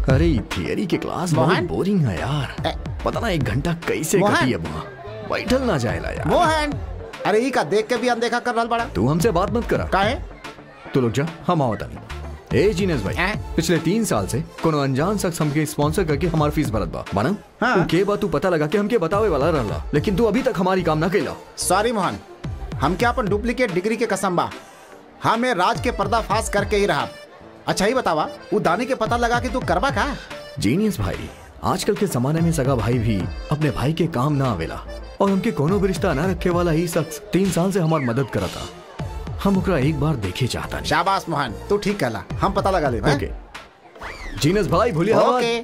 अरे थियरी के क्लास बहुत मोहन? बोरिंग है यार पता ना एक घंटा कैसे मोहन? कटी है वहाँ बैठल ना जाएला यार मोहन अरे ई का देख के भी अनदेखा कर रहा बड़ा तू हमसे बात मत करा काहे तू लोग जा हम आवता नहीं ए जीनस भाई पिछले तीन साल से कोनो अनजान शख्स हमके स्पॉन्सर करके हमार फीस भरत बा माना हाँ। उ के बा तू पता लगा के हमके बतावे वाला रहला लेकिन तू अभी तक हमारी काम ना कैला सॉरी मोहन हम क्या अपन डुप्लीकेट डिग्री के कसम बा हमें राज के पर्दाफाश करके ही रहा अच्छा ही बतावा वो दानी के पता लगा कि तू करबा का जीनियस भाई आजकल के जमाने में सगा भाई भी अपने भाई के काम ना आवेला और हमके कोनो भी रिश्ता ना रखे वाला ही शख्स तीन साल से हमार मदद करता हम ओकरा एक बार देखे चाहता नहीं शाबाश मोहन तू ठीक कहला हम पता लगा ले ओके जीनस भाई भूलिए ओके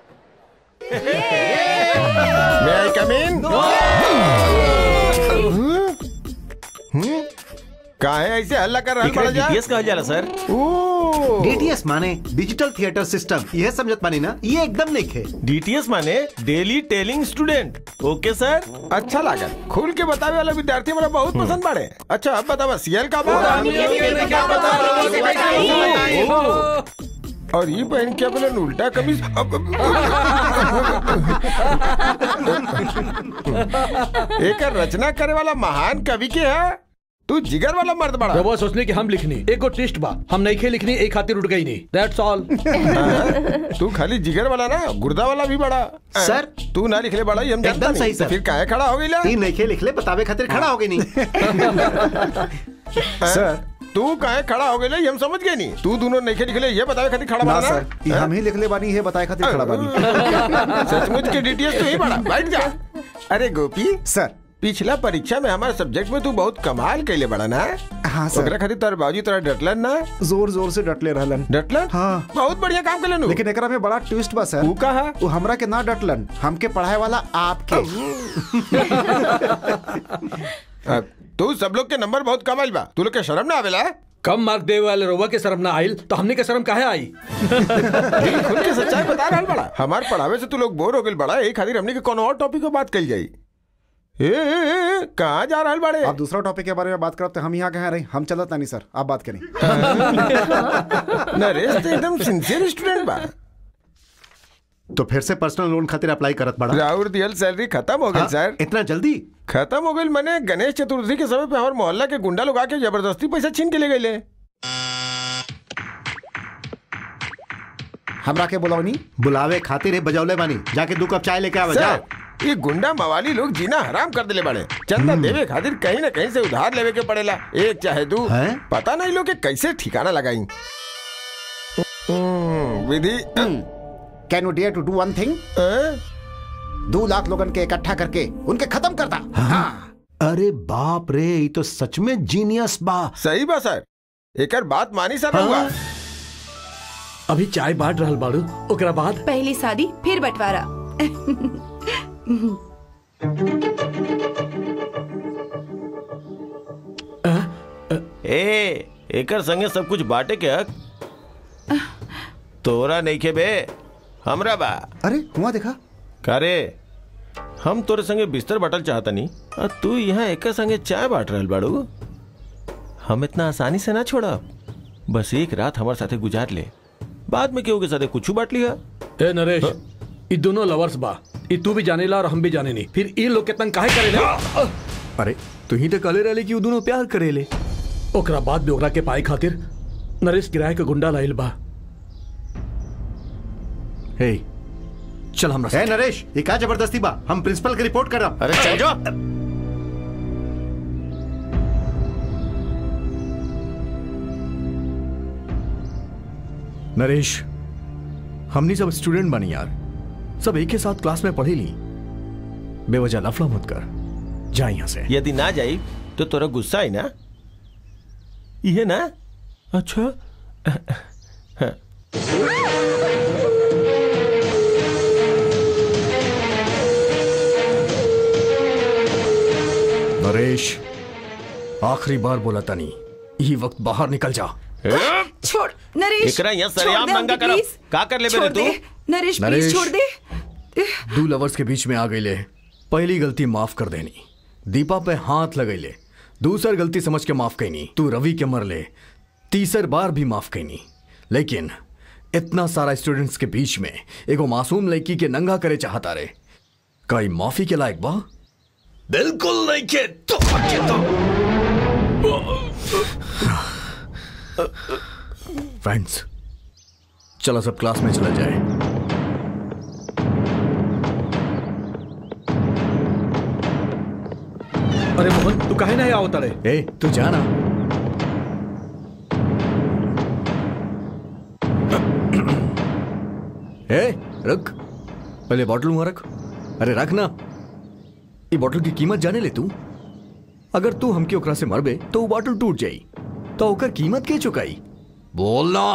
May I come in? हम्म? काहे ऐसे हल्ला कर रहा एकरा DTS कहल जाला सर डीटीएस माने डिजिटल थिएटर सिस्टम यह समझत पानी ना ये एकदम नहीं खे डीटीएस माने daily telling student okay sir अच्छा लागल खुल के बतावे वाला विद्यार्थी हमरा बहुत पसंद बाड़े अच्छा अब बतावा सीएल का बात और ये पहन के अपने उल्टा कमीज अब- एकर रचना करे वाला महान कवि के है तू जिगर वाला मर्द बड़ा रवा सोचने की हम लिखनी एक गो टेस्ट बा हम नहीं खे लिखनी एक खातिर उठ गई नहीं दैट्स ऑल तू खाली जिगर वाला ना गुर्दा वाला भी बड़ा सर तू ना लिखले बड़ा ये हम जानता एकदम नहीं। सही तो सर फिर काहे खड़ा हो गईला तीन नहीं खे लिखले बतावे खातिर खड़ा हो गई नहीं सर तू काहे खड़ा हो गईला ये हम समझ गए नहीं तू दोनों नहीं लिखले ये बतावे खातिर खड़ा ना बड़ा सर ई हम ही लिखले बानी है बताए खातिर खड़ा बानी सचमुच के डीटीएस तो ही बड़ा बैठ जा अरे गोपी सर पिछला परीक्षा में हमारे सब्जेक्ट में तू बहुत कमाल कैले बड़ा ना हाँ सर ओकरा खातिर तार बाबूजी तोरा डटलन ना जोर जोर से डटले रहलन डटलन हाँ बहुत बढ़िया काम कर लेनु लेकिन एकरा में बड़ा ट्विस्ट बा सर तू कहा वो हमरा के ना डटलन हमके पढ़ाए वाला आपके अब तू सब लोग के नंबर बहुत कमाल बा तू लोग के शर्म ना आवेला कम मार्क देवे वाले रोवा के शर्म ना आइल तो हमने के शर्म काहे आई दिल खुल के सच्चाई बता रहल बड़ा हमार पढ़ावे से तू लोग बोर हो गइल बड़ा एक खातिर हमने के कोनो और टॉपिक पे बात कल जाई ए, ए, ए, ए कहाँ जा रहल बड़े आप दूसरा टॉपिक के बारे में बात करते हम यहाँ कहाँ रहे हम चलत नहीं सर आप बात करें नरेश तो एकदम सिंसियर स्टूडेंट बा तो फिर से पर्सनल लोन खातिर अप्लाई करत पड़ा राउर दियल सैलरी खत्म हो गई हाँ, सर इतना जल्दी खत्म हो गई मैंने गणेश चतुर्थी के समय पे हमारे मोहल्ला के गुंडा लोग आके जबरदस्ती पैसा छीन के ले गए हमरा के बुलाओ नहीं बुलावे खातिर है बजौले बानी जाके दो कप चाय लेके आवा जा सर ये गुंडा मवाली लोग जीना हराम कर दिले बड़े चंदा देवे खातिर कहीं ना कहीं से उधार लेवे के पड़ेला एक चाहे दू हैं? पता नहीं लोग के कैसे ठिकाना लगाई हम्म, Vidhi can you dare to do one thing हैं? दो लाख लोगन के इकट्ठा करके उनके खत्म करता हाँ अरे बाप रे ये तो सच में जीनियस बा सही बा सर एकर बात मानी सर रहुआ अभी चाय बांट रहल बाड़ू ओकरा बाद पहली शादी फिर बंटवारा ए एकर संगे सब कुछ बांटे के हक तोरा नहीं खे बे हमरा बा अरे हुआ देखा कारे हम तोरे संगे बिस्तर बाटल चाहता नहीं और तू यहाँ एकर संगे चाय बांट रहल बाड़ू हम इतना आसानी से ना छोड़ा बस एक रात हमारे साथे गुजार ले बाद में केहू के साथे कुछ बांट लिया ए नरेश ई दोनों लवर्स बा ई तू भी जानेला और हम भी जाने नहीं फिर ई लोग के तंग काहे करेले अरे तू ही तो कहले रहले कि उ दोनों प्यार करेले ओकरा बाद भी ओकरा के पाए खातिर नरेश किराए के गुंडा लाइल बा हे चल हमरा है नरेश ये का जबरदस्ती बा हम प्रिंसिपल के रिपोर्ट कर रहा अरे चल जाओ नरेश हमनी सब स्टूडेंट बनी यार सब एक ही साथ क्लास में पढ़े ली बेवजह लफड़ा मत कर जा यहाँ से यदि ना जाई तो तोरा गुस्सा आई ना ये ना अच्छा नरेश आखिरी बार बोला तनी यही वक्त बाहर निकल जा छोड़ नरेश एकरा यहाँ छोड़ सरेआम दे नंगा हमके, करब। please। का कर ले छोड़ बेरे तू? दे। नरेश नरेश। प्लीज छोड़ दे दो लवर्स के बीच में आ गई ले पहली गलती माफ कर देनी दीपा पे हाथ लगैले दूसर गलती समझ के माफ कैनी तू रवि के मर ले तीसर बार भी माफ कैनी लेकिन इतना सारा स्टूडेंट्स के बीच में एगो मासूम लड़की के नंगा करे चाहता रे कई माफी के लायक बा बिल्कुल नहीं के तो के तो फ्रेंड्स चलो सब क्लास में चला जाए अरे मोहन तू काहे नहीं आवता रे ए तू जाना ए रख पहले बॉटल वहां रख अरे रख ना ये बॉटल की कीमत जाने ले तू अगर तू हमके ओकरा से मरबे तो वो बॉटल टूट जाई तो ओकर कीमत के चुकाई बोलना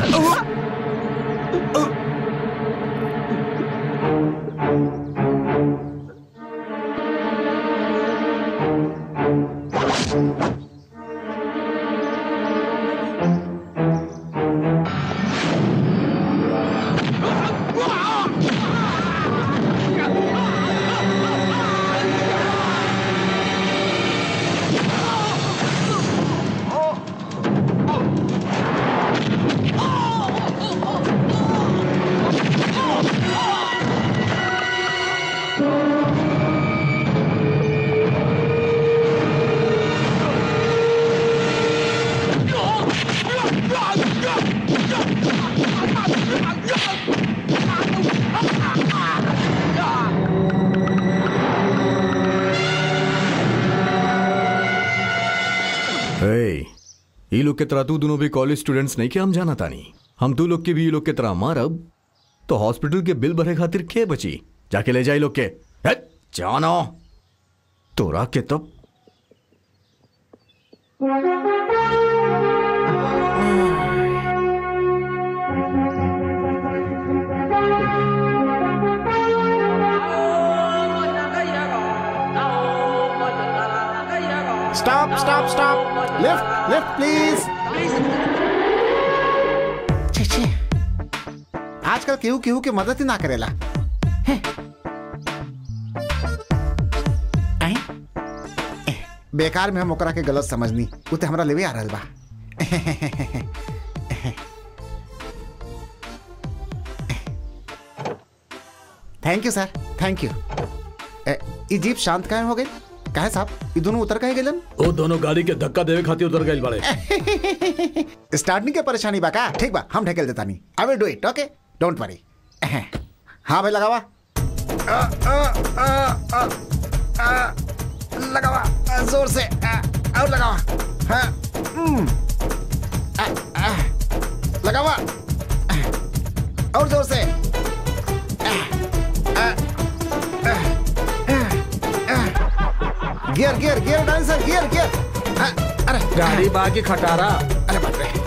ए, ई लोग के तरह तू दोनों भी कॉलेज स्टूडेंट्स नहीं के हम जाना तानी हम तू लोग के भी ई लोग के तरह मारब तो हॉस्पिटल के बिल भरे खातिर के बची जाके ले जाए लोग के हेट, जानो तोरा के तब stop stop stop lift lift please छे छे आजकल केहू केहू के मदद ही ना करेला हैं। आएं? एह, बेकार में हम ओकरा के गलत समझनी उ ते हमरा लेवे आ रहल बा thank you sir thank you ए, ई जीप शांत काहे हो गई काहे साहब ई दोनों उतर काहे गेलन वो दोनों गाड़ी के धक्का देवे खातिर उतर गए बड़े स्टार्टिंग के परेशानी बा का ठीक बा हम ढकेल देता नहीं I will do it okay don't worry हाँ भाई लगावा आ, आ, आ, आ, आ, लगावा आ, जोर से आ, और लगावा हाँ हम्म, आ, आ, लगावा आ, और जोर से आ, आ, आ, आ, आ, gear gear gear dancer gear gear हाँ, अरे गाड़ी बाकी खटारा अरे बाप रे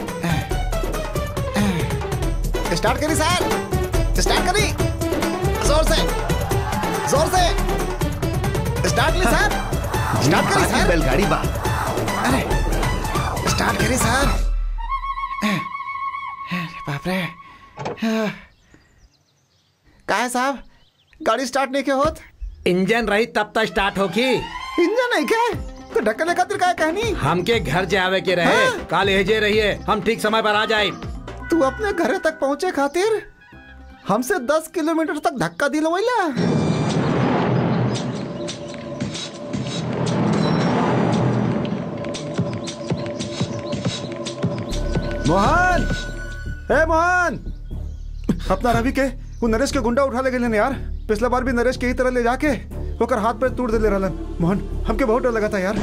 स्टार्ट करी सर स्टार्ट करी जोर से जोर से स्टार्ट ली सर स्टार्ट करी सर बैलगाड़ी बा अरे स्टार्ट करी सर अरे बाप रे का है साहब गाड़ी स्टार्ट नहीं के होत इंजन रही तब तक स्टार्ट होगी इंजन नहीं क्या तो ढक्कन खातिर का कहनी हमके घर जावे के रहे हाँ। काल हेजे रहिए हम ठीक समय पर आ जाए तू अपने घरे तक पहुंचे खातिर हमसे दस किलोमीटर तक धक्का दिलवैला मोहन ए मोहन अपना रवि के वो नरेश के गुंडा उठा ले गए यार पिछला बार भी नरेश के ही तरह ले जाके ओकर हाथ पे तोड़ दे रहलन मोहन हमके बहुत डर लगा था यार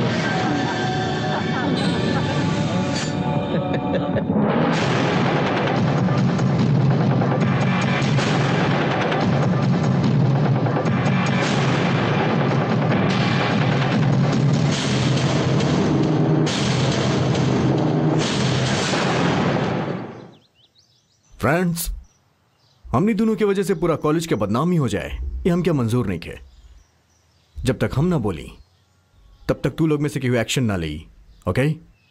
फ्रेंड्स हमनी दोनों की वजह से पूरा कॉलेज के बदनामी हो जाए ये हम क्या मंजूर नहीं थे जब तक हम ना बोली तब तक तू लोग में से कोई एक्शन ना ली ओके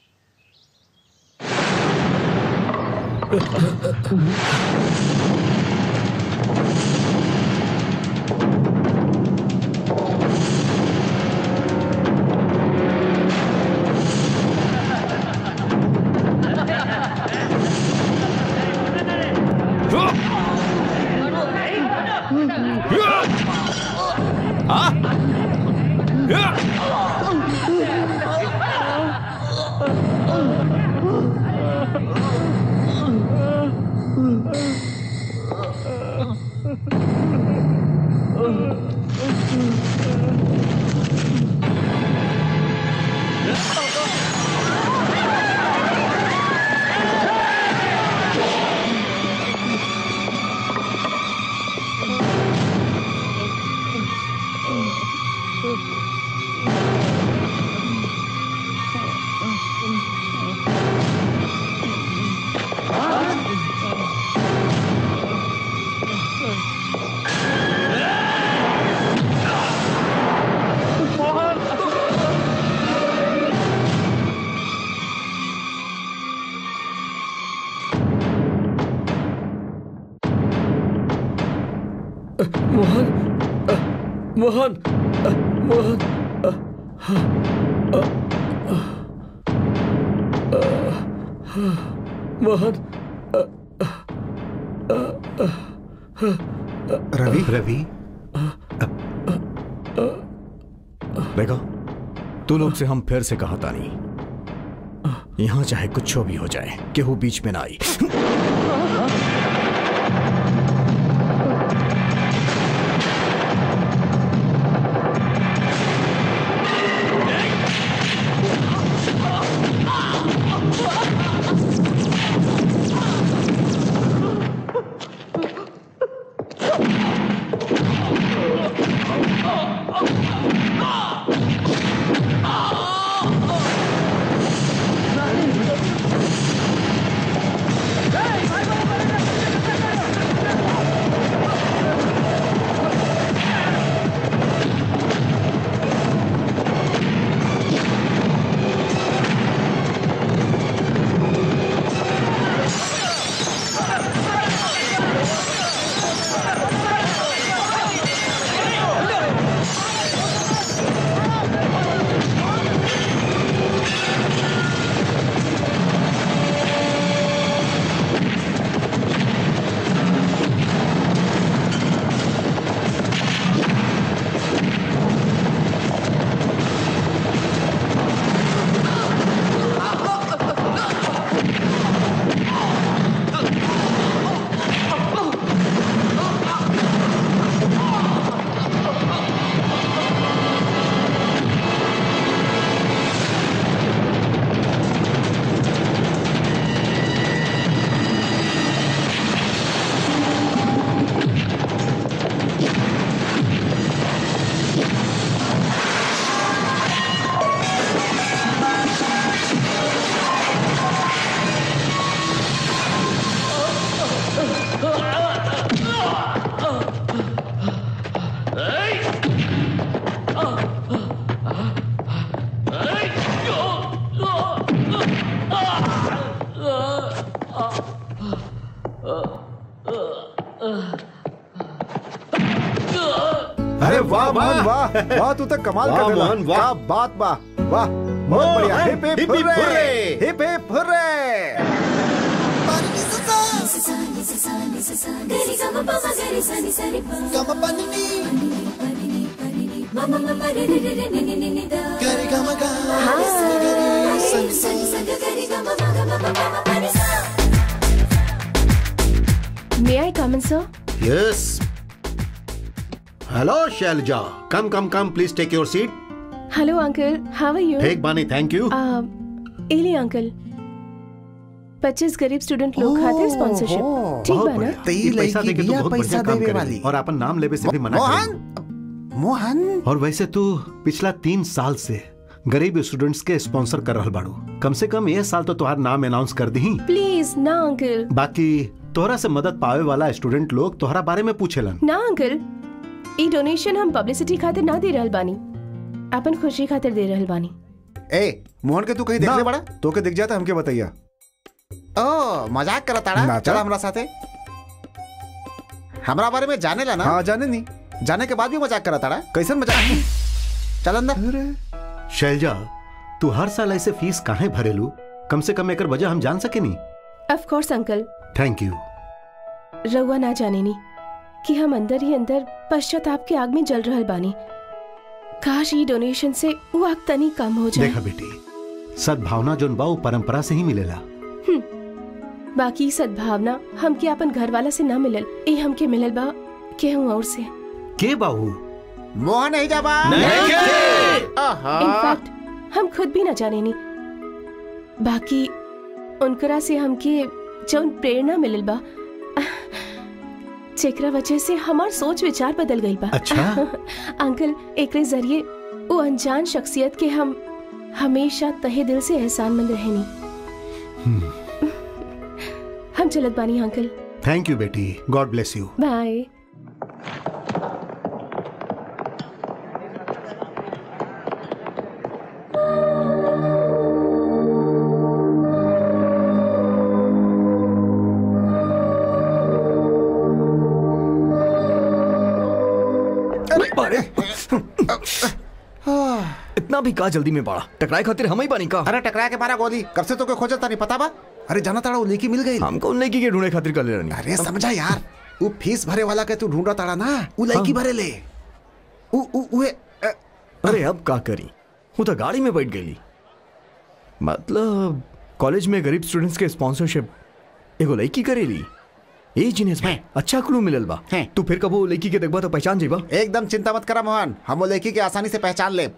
मोहन अ, मोहन अ, मोहन अ, अ, अ, अ, मोहन रवि रवि देखो तू लोग से हम फिर से कहा तानी यहां चाहे कुछ भी हो जाए केहू बीच में ना आई अरे वाह मोहन वाह वाह तू तो कमाल वाह, कर देला मोहन, वाह। क्या बात वाह वाह बहुत बढ़िया hip hip hip hip hurray hurray. Hip hip hurray May I come in, sir? Yes hello Shailaja come come come please take your seat hello uncle how are you ठीक बानी थैंक यू एली अंकल पच्चीस गरीब student लोग खातिर sponsorship ठीक बहुत बा ना बढ़िया ते ई ये पैसा लड़की देके तू बिया बहुत पैसा बढ़िया काम देवे करेली वाली। और अपन नाम लेवे से भी मना करेली मोहन मोहन और वैसे तू पिछला तीन साल से गरीब स्टूडेंट्स के स्पॉन्सर कर रहल बाड़ू कम से कम ये साल तो तुम्हार नाम अनाउंस कर दी प्लीज ना अंकल बाकी तोहरा से मदद पावे वाला स्टूडेंट लोग तोहरा बारे में पूछेलन ना अंकल ई डोनेशन हम पब्लिसिटी खातिर ना दे रहल बानी अपन खुशी खातिर दे रहल बानी ए मोहन के तू कहीं देख ले बड़ा तो के दिख जाता हमके बताइया ओ मजाक करत ताड़ा चला हमरा साथे हमरा बारे में जाने ला ना हाँ जाने नहीं जाने के बाद भी मजाक करत ताड़ा कैसन मजाक चल अंदर शैलजा तू हर साल ऐसे फीस काहे भरेलू कम से कम एकर वजह हम जान सके नी of course uncle thank you रउआ ना जाने नी कि हम अंदर ही अंदर पश्चाताप के आग में जल रहल बानी काश ई डोनेशन से वो आग तनी कम हो जाए देखा बेटी सद्भावना जोन बा वो परंपरा से ही मिलेला बाकी सद्भावना हमके अपन घर वाला से ना मिलल ए हमके मिलल बा केहू और से के बाहू मोहन नहीं जाबा इनफैक्ट हम खुद भी ना जाने नी बाकी उनकरा से हमके जौन प्रेरणा मिलल बा जेकरा वजह से हमार सोच विचार बदल गई बा अच्छा? अंकल एकरे जरिए वो अनजान शख्सियत के हम हमेशा तहे दिल से एहसानमंद रहनी हम चलत बानी अंकल थैंक यू बेटी गॉड ब्लेस यू बाय अरे इतना भी का जल्दी में पड़ा टकराए खातिर हम ही बानी का अरे टकरा के मारा गोली कब से तो के खोजत नहीं पता बा अरे जाना ताड़ा वो लेकी मिल गई हमको उन लड़की के ढूंढे खातिर कर ले रही अरे समझा यार वो फीस भरे वाला के तू ढूंढा ताड़ा ना वो लड़की भरे ले उ उ उहे अ, अरे अब का करी हूँ तो गाड़ी में बैठ गई मतलब कॉलेज में गरीब स्टूडेंट्स के स्पॉन्सरशिप एगो लड़की करेली ए जिनेस भाई अच्छा क्लू मिलल बा हैं। तू फिर कबो लड़की के देखबा तो पहचान जेबा एकदम चिंता मत करा मोहन हम वो लड़की के आसानी से पहचान ले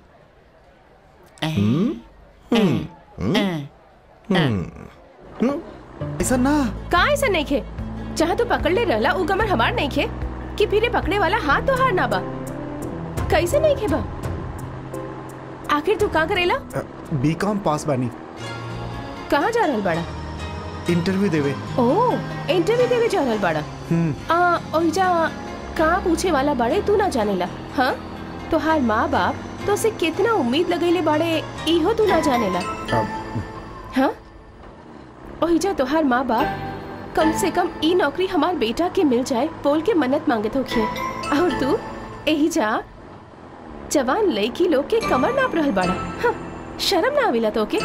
ऐसा ना का ऐसा नहीं खे जहाँ तू पकड़ ले रहला उ कमर हमार नहीं खे कि फिर ये पकड़े वाला हाथ तो हार ना बा कैसे नहीं खे बा आखिर तू का करेला बीकॉम पास बानी कहाँ जा रहल बड़ा इंटरव्यू देवे ओ इंटरव्यू देवे जा रहल बड़ा आ ओइजा का पूछे वाला बड़े तू ना जानेला हाँ तो हार माँ बाप तो से कितना उम्मीद लगैले बड़े इहो तू ना जानेला हाँ ओहिजा तोहार माँ बाप कम से कम ई नौकरी हमार बेटा के मिल जाए बोल के मन्नत मांगत होखिए और तू एही जा जवान लड़की लोग के कमर नाप रहल बाड़ा हाँ, शर्म ना आविला तोके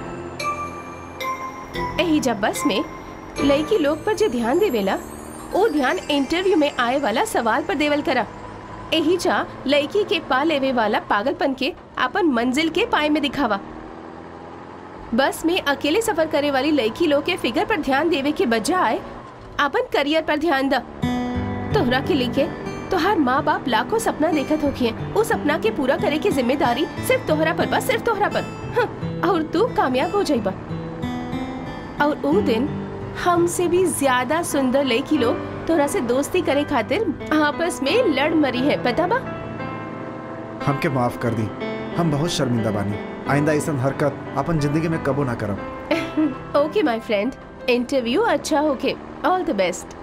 एही जा बस में लड़की लोग पर जो ध्यान देवेला ओ ध्यान इंटरव्यू में आए वाला सवाल पर देवल करा एही जा लड़की के पा लेवे वाला पागलपन के अपन मंजिल के पाए में दिखावा बस में अकेले सफर करे वाली लड़की लोग के फिगर पर ध्यान देवे के बजाय अपन करियर पर ध्यान द तोहरा के लिखे तोहार माँ बाप लाखों सपना देखत होखिए उस सपना के पूरा करे की जिम्मेदारी सिर्फ तोहरा पर बस सिर्फ तोहरा पर हाँ, और तू कामयाब हो जाइबा और वो दिन हमसे भी ज्यादा सुंदर लड़की लोग तोहरा से दोस्ती करे खातिर आपस में लड़ मरी है पता बा हमके माफ कर दी हम बहुत शर्मिंदा बानी आइंदा ऐसा हरकत अपन जिंदगी में कबो ना करब ओके माय फ्रेंड इंटरव्यू अच्छा होके ऑल द बेस्ट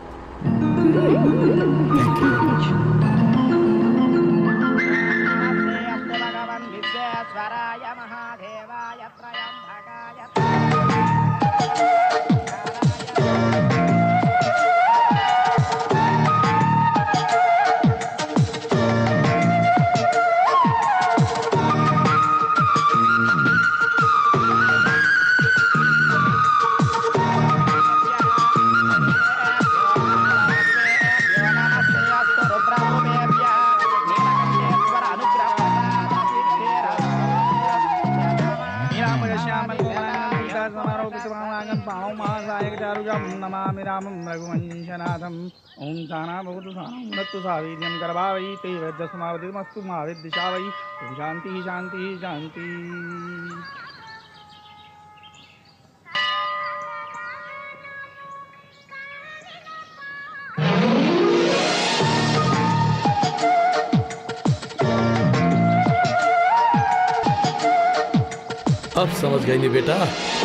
అనుగ్రహ पावमासायकचारुजं नमामि रामं रघुवंशनाथम् ॐ साना भवतु सानत्तु सावीर्यं गर्भावै ते वैद्यसमावधिमस्तु मा विद्दिशा वै ॐ शान्तिः शान्तिः शान्तिः अब समझ गई नहीं बेटा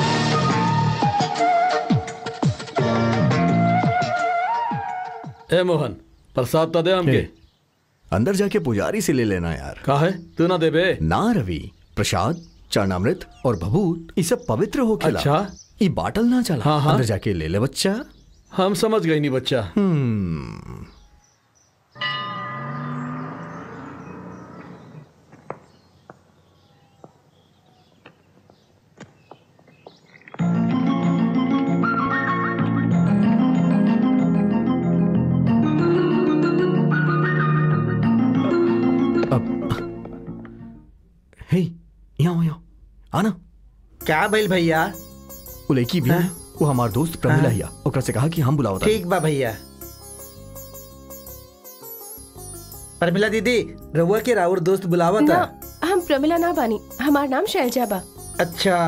ए मोहन प्रसाद तो दे हमके अंदर जाके पुजारी से ले लेना यार का है तू ना देबे ना रवि प्रसाद चरणामृत और भभूत ये सब पवित्र हो खेला अच्छा। ये बाटल ना चला हाँ, हाँ। अंदर जाके ले ले बच्चा हम समझ गई नहीं बच्चा हम्म हे यहाँ आओ यहाँ आना क्या भइल भैया वो लड़की भी है वो हमार दोस्त प्रमिला हिया ओकरा से कहा कि हम बुलावता ठीक बा भैया परमिला दीदी रहुआ के राउर दोस्त बुलावा था ना हम प्रमिला ना बानी हमार नाम शैलजा बा अच्छा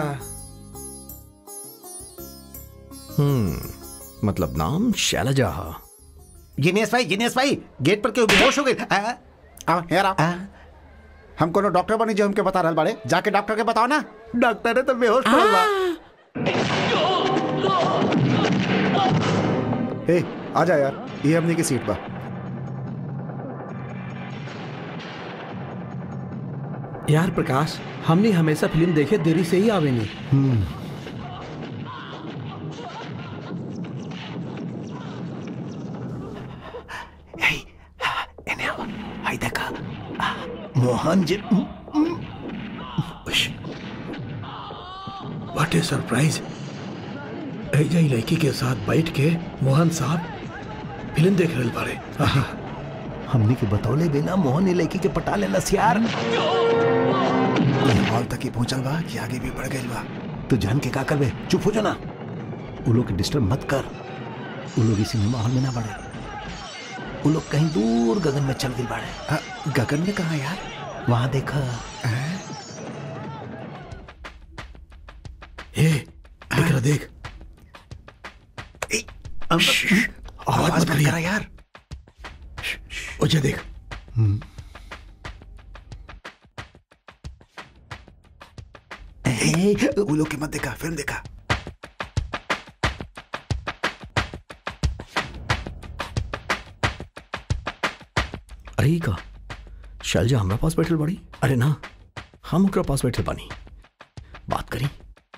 हम्म मतलब नाम शैलजा हा जिनेश भाई जिनेश भाई गेट पर क्यों बेहोश हो गए आ, आओ यार आओ हम कोनो डॉक्टर बनी जो हमके बता रहल बाड़े जाके डॉक्टर के बताओ ना डॉक्टर ने तो बेहोश पड़ल बा ए आ जा यार ये हमने की सीट बा यार प्रकाश हमने हमेशा फिल्म देखे देरी से ही आवे नहीं हाय देखा मोहन जी व्हाट ए सरप्राइज ऐजा ही लड़की के साथ बैठ के मोहन साहब फिल्म देख रहे बारे हमने के बतौले बिना मोहन ने लड़की के पटा लेना यार हॉल तक ही पहुंचल बा कि आगे भी बढ़ गई बा तो जान के का करबे चुप हो जा ना वो लोग के डिस्टर्ब मत कर वो लोग इसी सिनेमा हॉल में ना बढ़े वो लोग कहीं दूर गगन में चल गए बाड़े आ, गगन में कहा यार वहां देखा ए देख रहा देख आवाज मत करा यार ओजे देख वो लोग के मत देखा फिल्म देखा अरे ई का शैलजा हमरा पास बैठल बड़ी अरे ना हम ओकरा पास बैठल बानी बात करी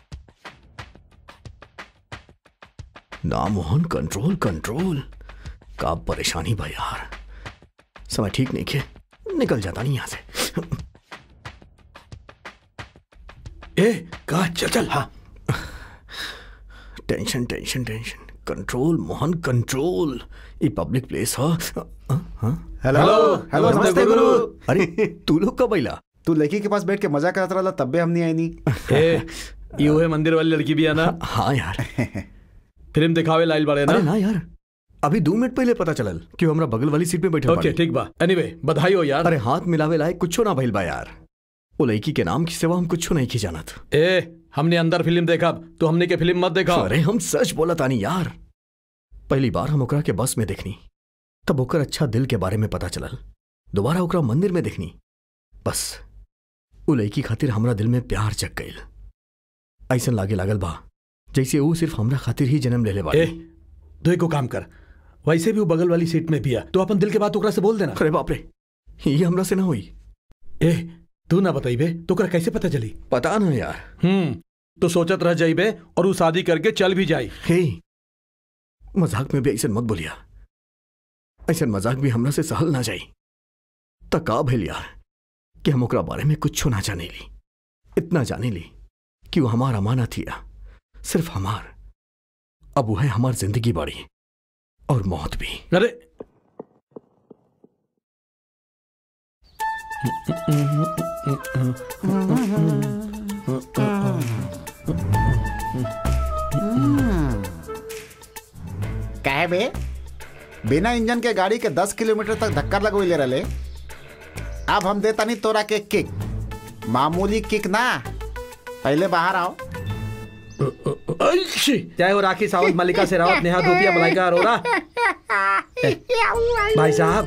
ना मोहन कंट्रोल कंट्रोल का परेशानी बा यार समय ठीक नहीं के निकल जाता नहीं यहां से ए का चल चल हाँ tension tension tension control Mohan control ये पब्लिक प्लेस हो हेलो हेलो नमस्ते गुरु अरे तू लोग कब अइला तू लड़की के पास बैठ के मजा करत रहा तब भी हम नहीं आई नहीं ए ये है मंदिर वाली लड़की भी है ना हाँ यार फिल्म दिखावे लाइल बाड़े ना अरे ना यार अभी दो मिनट पहले पता चलल कि वो हमरा बगल वाली सीट पे बैठे ओके ठीक बा एनीवे बधाई हो यार अरे हाथ मिलावे लायक कुछो ना भइल बा यार वो लड़की के नाम की सेवा हम कुछो नहीं की जानत ए हमने अंदर फिल्म देखा तो हमने के फिल्म मत देखा अरे हम सच बोला तानी यार पहली बार हम ओकरा के बस में देखनी तब ओकर अच्छा दिल के बारे में पता चलल दोबारा ओकरा मंदिर में देखनी बस वो लड़की खातिर हमरा दिल में प्यार जग गईल ऐसन लागे लागल बा जैसे वो सिर्फ हमरा खातिर ही जन्म ले ले ए बाड़ी तो एको काम कर वैसे भी वो बगल वाली सीट में भी है तो अपन दिल के बात ओकरा से बोल देना अरे बाप रे ये हमरा से ना हुई ए तू ना बताइबे तो ओकरा कैसे पता चली पता ना यार हम्म तो सोचत रह जाइबे और वो शादी करके चल भी जाई हे मजाक में भी ऐसा मत बोलिया ऐसा मजाक भी हमरा से सहल ना जाई त का भइल यार कि हम ओकरा बारे में कुछ ना जाने ली इतना जाने ली कि वो हमार अमानत हिया सिर्फ हमार अब वो है हमार जिंदगी बाड़ी और मौत भी अरे बे बिना इंजन के गाड़ी के 10 किलोमीटर तक धक्का लगवले रहे अब हम देता नहीं तोरा के किक मामूली किक ना पहले बाहर आओ चाहे वो राखी सावंत मल्लिका शेरावत नेहा धोपिया मलाइका अरोरा भाई साहब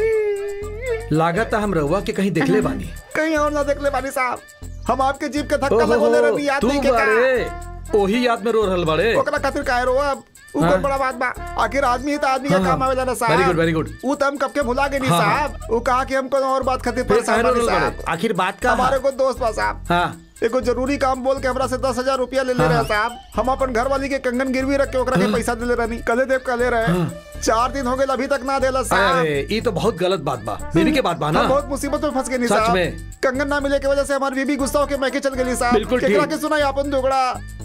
लागत हम रहुआ के कहीं देखले बानी कहीं और ना देख ले बानी साहब हम आपके जीप के धक्का ओहो, लगवले रही याद तू नहीं के का बारे ओही याद में रो रहल बड़े ओकरा खातिर काहे रो अब ऊ हाँ। कोई बड़ा बात बा आखिर आदमी ही तो आदमी का हाँ, काम हाँ। आवेला ना साहब Very good, very good. ऊ तो हम कब के भुला गए नहीं हाँ, हाँ। साहब ऊ कहा कि हम कोनो और बात खातिर फिर परेशान काहे रो बानी रहल साहब बड़े? आखिर बात का हमारे को दोस्त बा साहब हाँ एगो जरूरी काम बोल के हमरा से दस हजार रुपया ले ले हाँ, रहे हाँ। साहब हम अपन घर वाली के कंगन गिरवी रख के ओकरा के पैसा दे ले रहनी कले देव कले रहे चार दिन हो गए अभी तक ना देला साहब अरे ये तो बहुत गलत बात बा बीवी के बात बा ना हम बहुत मुसीबत में फंस गए नहीं सच साहब में। कंगन ना मिले की वजह से हमारी बीबी गुस्सा होके मैके चल गई साहब बिल्कुल केकरा ठीक। के सुना अपन झगड़ा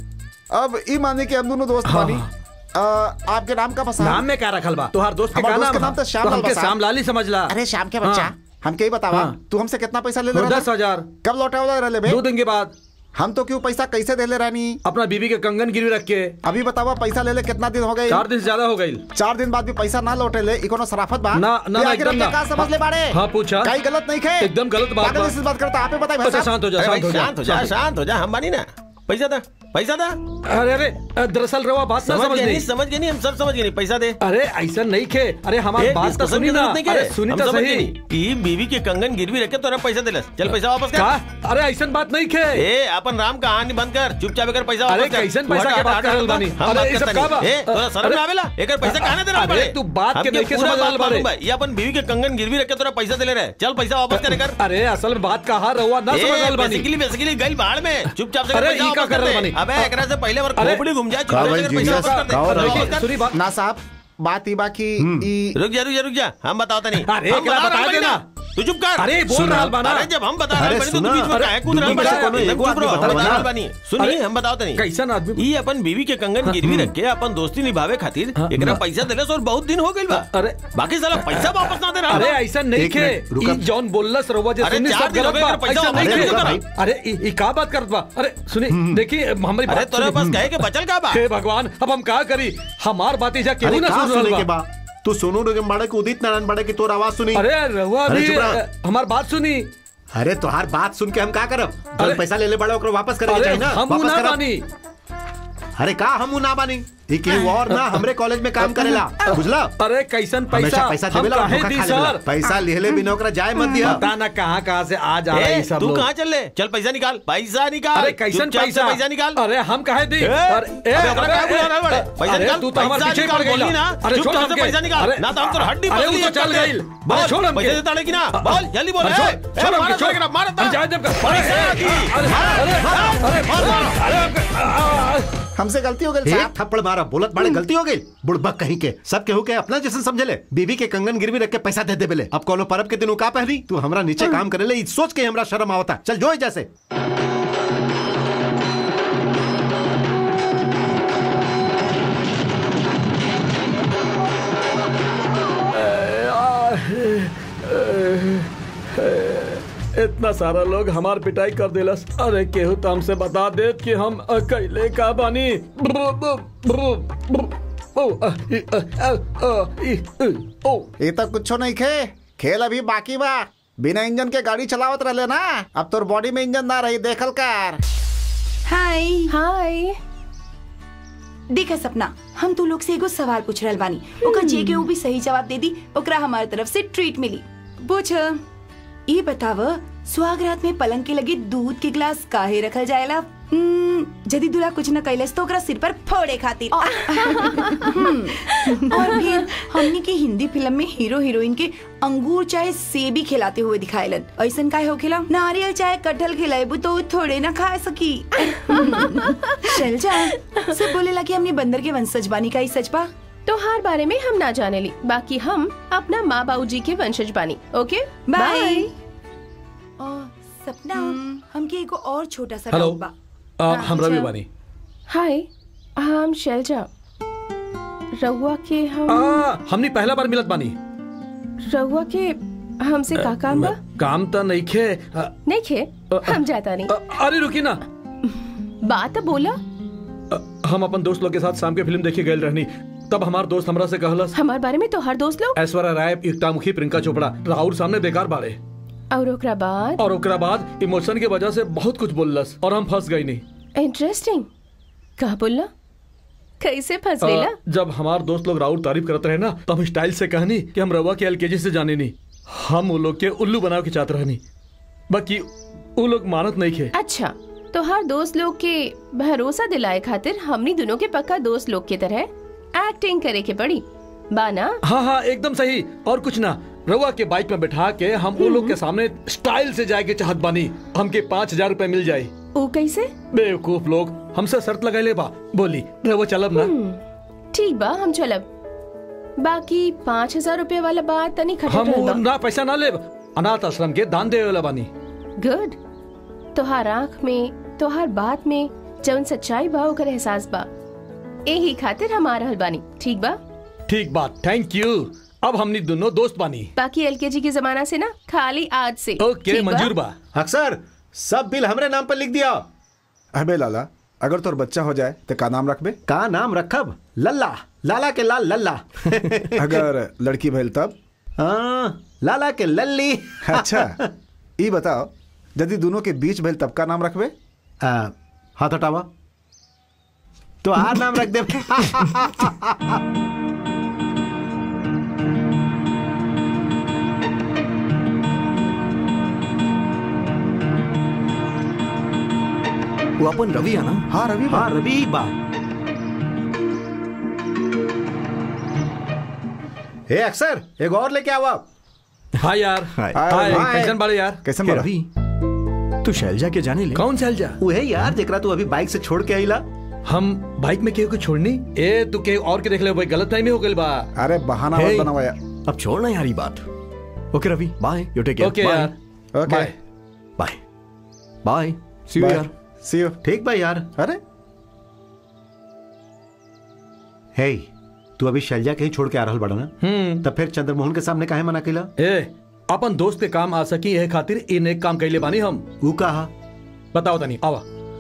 अब ई माने कि हम दोनों दोस्त हाँ, बानी अ, आपके नाम का पसा नाम में क्या रखल बा तुहार दोस्त के हमार का दोस्त नाम के नाम बा? तो श्याम तो लाल हमके बा साहब। श्याम लाल ही समझ ला अरे शाम के बच्चा हाँ। हमके ही बतावा हाँ। तू हमसे कितना पैसा ले ले रहा दस हजार कब लौटा वाला रहे बे दो दिन के बाद हम तो क्यों पैसा कैसे दे ले रहनी अपना बीवी के कंगन गिरवी रख के अभी बतावा पैसा ले ले कितना दिन हो गए चार दिन से ज्यादा हो गई चार दिन बाद भी पैसा ना लौटे ले ई कोनो सराफत बा ना ना ये ना आखिर एकदम हमके ना का समझ ले बाड़े हाँ पूछा कहीं गलत नहीं खे एकदम गलत बात पागल बा। जैसे बात करता आपे बताए भाई अच्छा साहब शांत हो जा अरे भाई, शांत हो जा शांत हो जा शांत हो जा हम मानी ना पैसा दा पैसा दा अरे अरे दरअसल रवा बात ना समझ समझ गए नहीं नहीं समझ गए नहीं हम सब समझ गए नहीं पैसा दे अरे ऐसा नहीं खे अरे हमारी ए, बात तो discussion सुनी की ना जरूरत नहीं अरे करे। सुनी हम तो समझ गए सही नहीं कि बीवी के कंगन गिरवी रखे तोरा पैसा दिलस चल पैसा वापस कर का अरे ऐसा बात नहीं खे ए अपन राम कहानी बंद कर चुपचाप एकर पैसा अरे वापस कर कैसन तू पैसा हट, के हट, बात हट, कर रहल हट, बानी? हम अरे बात ये सब करता का बा? नहीं। ए तोरा शर्म अरे- ना आवेला एकर पैसा कहां देना अरे पड़े तू बात के हमके नहीं के पूरा समझ बात रहल बाड़े। मालूम बा। ये अपन बीवी के कंगन गिरवी रखे तोरा पैसा दिले रहे चल पैसा वापस कर एकर अरे असल में बात कहा रहुआ ना समझ रहल बानी बेसिकली बेसिकली गई बाहर में चुपचाप से अरे, पैसा ई का वापस कर कर रहल दे बानी? अबे एकरा से पहले बार अरे, खोपड़ी घूम जाए का चुपचाप भाई, से एकर पैसा जीनियस, वापस कर दे का हो रहा वापस है? कर। सुनी बात ना साहब बात ही बाकी ई रुक जा रुक जा रुक जा हम बताओ तनी अरे, हम एकरा बता बता रहल बानी देना। ना। तू चुप कर अरे बोल रहल बाना अरे जब हम बता अरे, रहल बानी तो तू सुना। बीच में अरे, काहे कूद रहल दुनिया बानी? से कोनो एक एगो चुप रहो, आदमी हम बता बता ना। रहल बानी सुनी अरे, हम बताओ तनी कैसन आदमी ई अपन बीवी के कंगन गिरवी रख के अपन दोस्ती निभावे खातिर हाँ, एकरा हाँ। पैसा देलस और बहुत दिन हो गइल बा अरे बाकी साला पैसा वापस ना दे रहा अरे ऐसा नहीं एक खे मिनट, रुका। ई जॉन बोललस रहुआ जे अरे, सुनी चार सब दिन हो गलत गए, बा अगर पैसा ऐसा नहीं वापस खे नहीं करा। अरे ई ई का बात करत बा अरे सुनी देखिए हमारी अरे बात तोरे सुनी। पास कहे के बचल का बा हे भगवान अब हम का करी हमार बात इजा केहू अरे ना कहाँ सुन सुने के रहल बा बा तू सोनू निगम बाड़े के उदित नारायण बाड़े की तोर आवाज सुनी अरे रहुआ अरे, भी चुप रह। अ, हमार बात सुनी अरे तोहार बात सुन के हम का करब अरे- जब पैसा ले ले बड़ा ओकरा वापस करे के अरे चाहिए ना हम वापस ना करब। बानी अरे का हम ना बानी ई केहू और ना हमरे कॉलेज में काम करेला बुझला अरे कैसन हमेशा पैसा पैसा हम देवेला और काहे धोखा दी खा लेवेला सर पैसा लेले बिना ओकरा जाए मत दिया पता ना कहाँ कहाँ से आ जा रहे ए, हैं सब तू लोग कहाँ चल ले चल पैसा निकाल पैसा निकाल अरे कैसन चुपचाप से पैसा पैसा निकाल अरे हम काहे दी ए, अरे ए, अबे ओकरा काहे बुला रहल बाड़े? पैसा अरे निकाल, तू तो हमारे पैसा पीछे निकाल, पड़ गई बोली ना। अरे छोड़ चुपचाप से हमके। पैसा निकाल, अरे, ना तो हम तो हड्डी अरे पसली वो तो एक चल कर दे। गई बोल, अरे छोड़ हमके पैसे देता नहीं कि ना? बोल, जल्दी बोल, अरे ए, छोड़ ए, छोड़ मारा हमके तो, छोड़ मारा तो। हम जाए देव मारा अरे तो। अरे अरे अरे अरे अरे हमसे गलती हो गई एक साहब थप्पड़ मारा बोलत बाड़े गलती हो गई बुड़बक कहीं के सब केहू के अपना जैसे समझे ले बीवी के कंगन गिरवी रख के पैसा दे दे बेले अब कोनो परब के दिन उ का पहनी तू हमरा नीचे काम करे ले ई सोच के हमरा शर्म आवता चल जो जैसे इतना सारा लोग हमार पिटाई कर दिलस अरे केहू तो हमसे बता दे कि हम अकेले का बानी ओ ये तो कुछ नहीं खे खेल अभी बाकी बा बिना इंजन के गाड़ी चलावत रहले ना अब तोर बॉडी में इंजन ना रही देखल कर हाय हाय देखा सपना हम तू लोग से एगो सवाल पूछ रहल बानी ओकर जे के ऊ भी सही जवाब दे दी ओकरा हमारी तरफ से ट्रीट मिली पूछ ये बताव सुहाग रात में पलंग के लगे दूध के गिलास काहे रखल जाएला हम्म, यदि दूल्हा कुछ न कैलस तो ओकरा सिर पर फोड़े खातिर हम्म, और फिर हमनी के हिंदी फिल्म में हीरो हीरोइन के अंगूर चाहे सेब ही खिलाते हुए दिखाएलन ऐसन काहे होखेला नारियल चाहे कटहल खिलाएबू तो ऊ थोड़े ना खा सकी चल जा सब बोलेला कि हमने बंदर के वंशज बानी का ही सच बा तोहार बारे में हम ना जाने ली बाकी हम अपना माँ बाबू जी के वंशज बानी ओके बाय और सपना हमके एगो और छोटा सा हेलो डाउट बा आ, हाँ, हम रवि अच्छा। बानी हाय हम शैलजा रहुआ के हम आ, हमनी पहला बार मिलत बानी रहुआ के हमसे का काम बा काम तो नहीं खे आ, नहीं खे हम जाता नहीं आ, अरे रुकी ना बात बोला आ, हम अपन दोस्त लोग के साथ शाम के फिल्म देखे गए रहनी तब हमार दोस्त हमरा से कहलस हमार बारे में तो हर दोस्त लोग ऐश्वर्या राय एकता मुखी प्रियंका चोपड़ा राहुल सामने बेकार बाड़े और ओकरा बाद और ओकरा बाद इमोशन के वजह से बहुत कुछ बोललस और हम फंस गई नहीं इंटरेस्टिंग कहा बोलना कैसे फंस गईला अ, जब हमार दोस्त लोग राहुल तारीफ करते रहे ना तो हम स्टाइल से कहनी कि हम रवा के एलकेजी से जाने नहीं हम वो लोग के उल्लू बना के चाहते रहनी बाकी वो लोग मानत नहीं खे अच्छा तो हर दोस्त लोग के भरोसा दिलाए खातिर हमनी दोनों के पक्का दोस्त लोग की तरह एक्टिंग करे के पड़ी बाना हाँ हाँ एकदम सही और कुछ ना रवा के बाइक में बैठा के हम वो लोग के सामने स्टाइल से जाए के चाहत बानी हमके पाँच हजार रूपए मिल जाये ओ कैसे बेवकूफ लोग हमसे शर्त लगाए ले बा बोली रवा चलब ना ठीक बा हम चलब बाकी पाँच हजार रूपए वाला बात तनी खटक हम रहल बा ना पैसा ना लेब अनाथ आश्रम के दान दे वाला बानी गुड तोहार आँख में तोहार बात में जौन सच्चाई बा ओकर एहसास बा यही खातिर हम आ रहल बानी ठीक बा ठीक बात थैंक यू अब हमनी दोनों दोस्त बानी बाकी एलकेजी के जमाना से ना खाली आज से ओके ठीक मंजूर बा अक्सर सब बिल हमरे नाम पर लिख दिया अबे लाला अगर तोर बच्चा हो जाए तो का नाम रखबे का नाम रखब लल्ला लाला के लाल लल्ला अगर लड़की भइल तब हाँ, लाला के लल्ली अच्छा ई बताओ यदि दोनों के बीच भइल तब का नाम रखबे आ, हाथ हटावा तो आर नाम रख दे वो अपन रवि है ना हाँ रवि हाँ रवि बा ए अक्सर एक और लेके आओ आप हाय यार हाय। हाय हाय। कैसन बाड़े यार कैसे हे मारा रवि तू शैलजा के जाने ले कौन चल जा वही यार जेकरा तू अभी बाइक से छोड़ के आईला हम बाइक में केहू को छोड़नी ए तू के और के देख ले भाई गलत टाइम हो गइल बा अरे बहाना Hey. मत बनावा यार अब छोड़ना यार ये बात okay Ravi bye you take care okay यार okay bye bye bye see you यार सी यू ठीक बा यार अरे हे तू अभी शैलजा के ही छोड़ के आ रहल बड़ा ना हम्म तब फिर चंद्रमोहन के सामने काहे मना कैला ए अपन दोस्त के काम आ सकी है खातिर इन एक काम कैले बानी हम ऊ कहा बताओ तनी आवा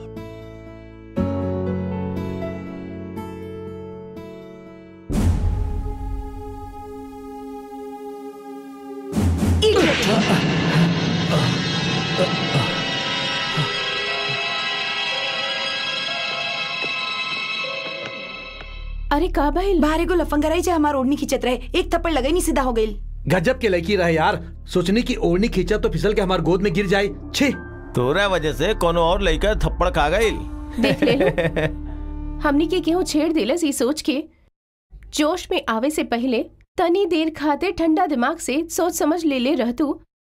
अरे का भाई बाहर को लफंगराई जे हमार ओढ़नी खींचत रहे एक थप्पड़ लगे नहीं सीधा हो गई गजब के लड़की रहे यार सोचनी की ओढ़नी खींचा तो फिसल के हमार गोद में गिर जाए छे तोरा वजह से कोनो और लड़का थप्पड़ खा गई देख ले लो हमनी के केहू छेड़ दिलस ई सोच के जोश में आवे से पहले तनी देर खातिर ठंडा दिमाग से सोच समझ ले ले रहतू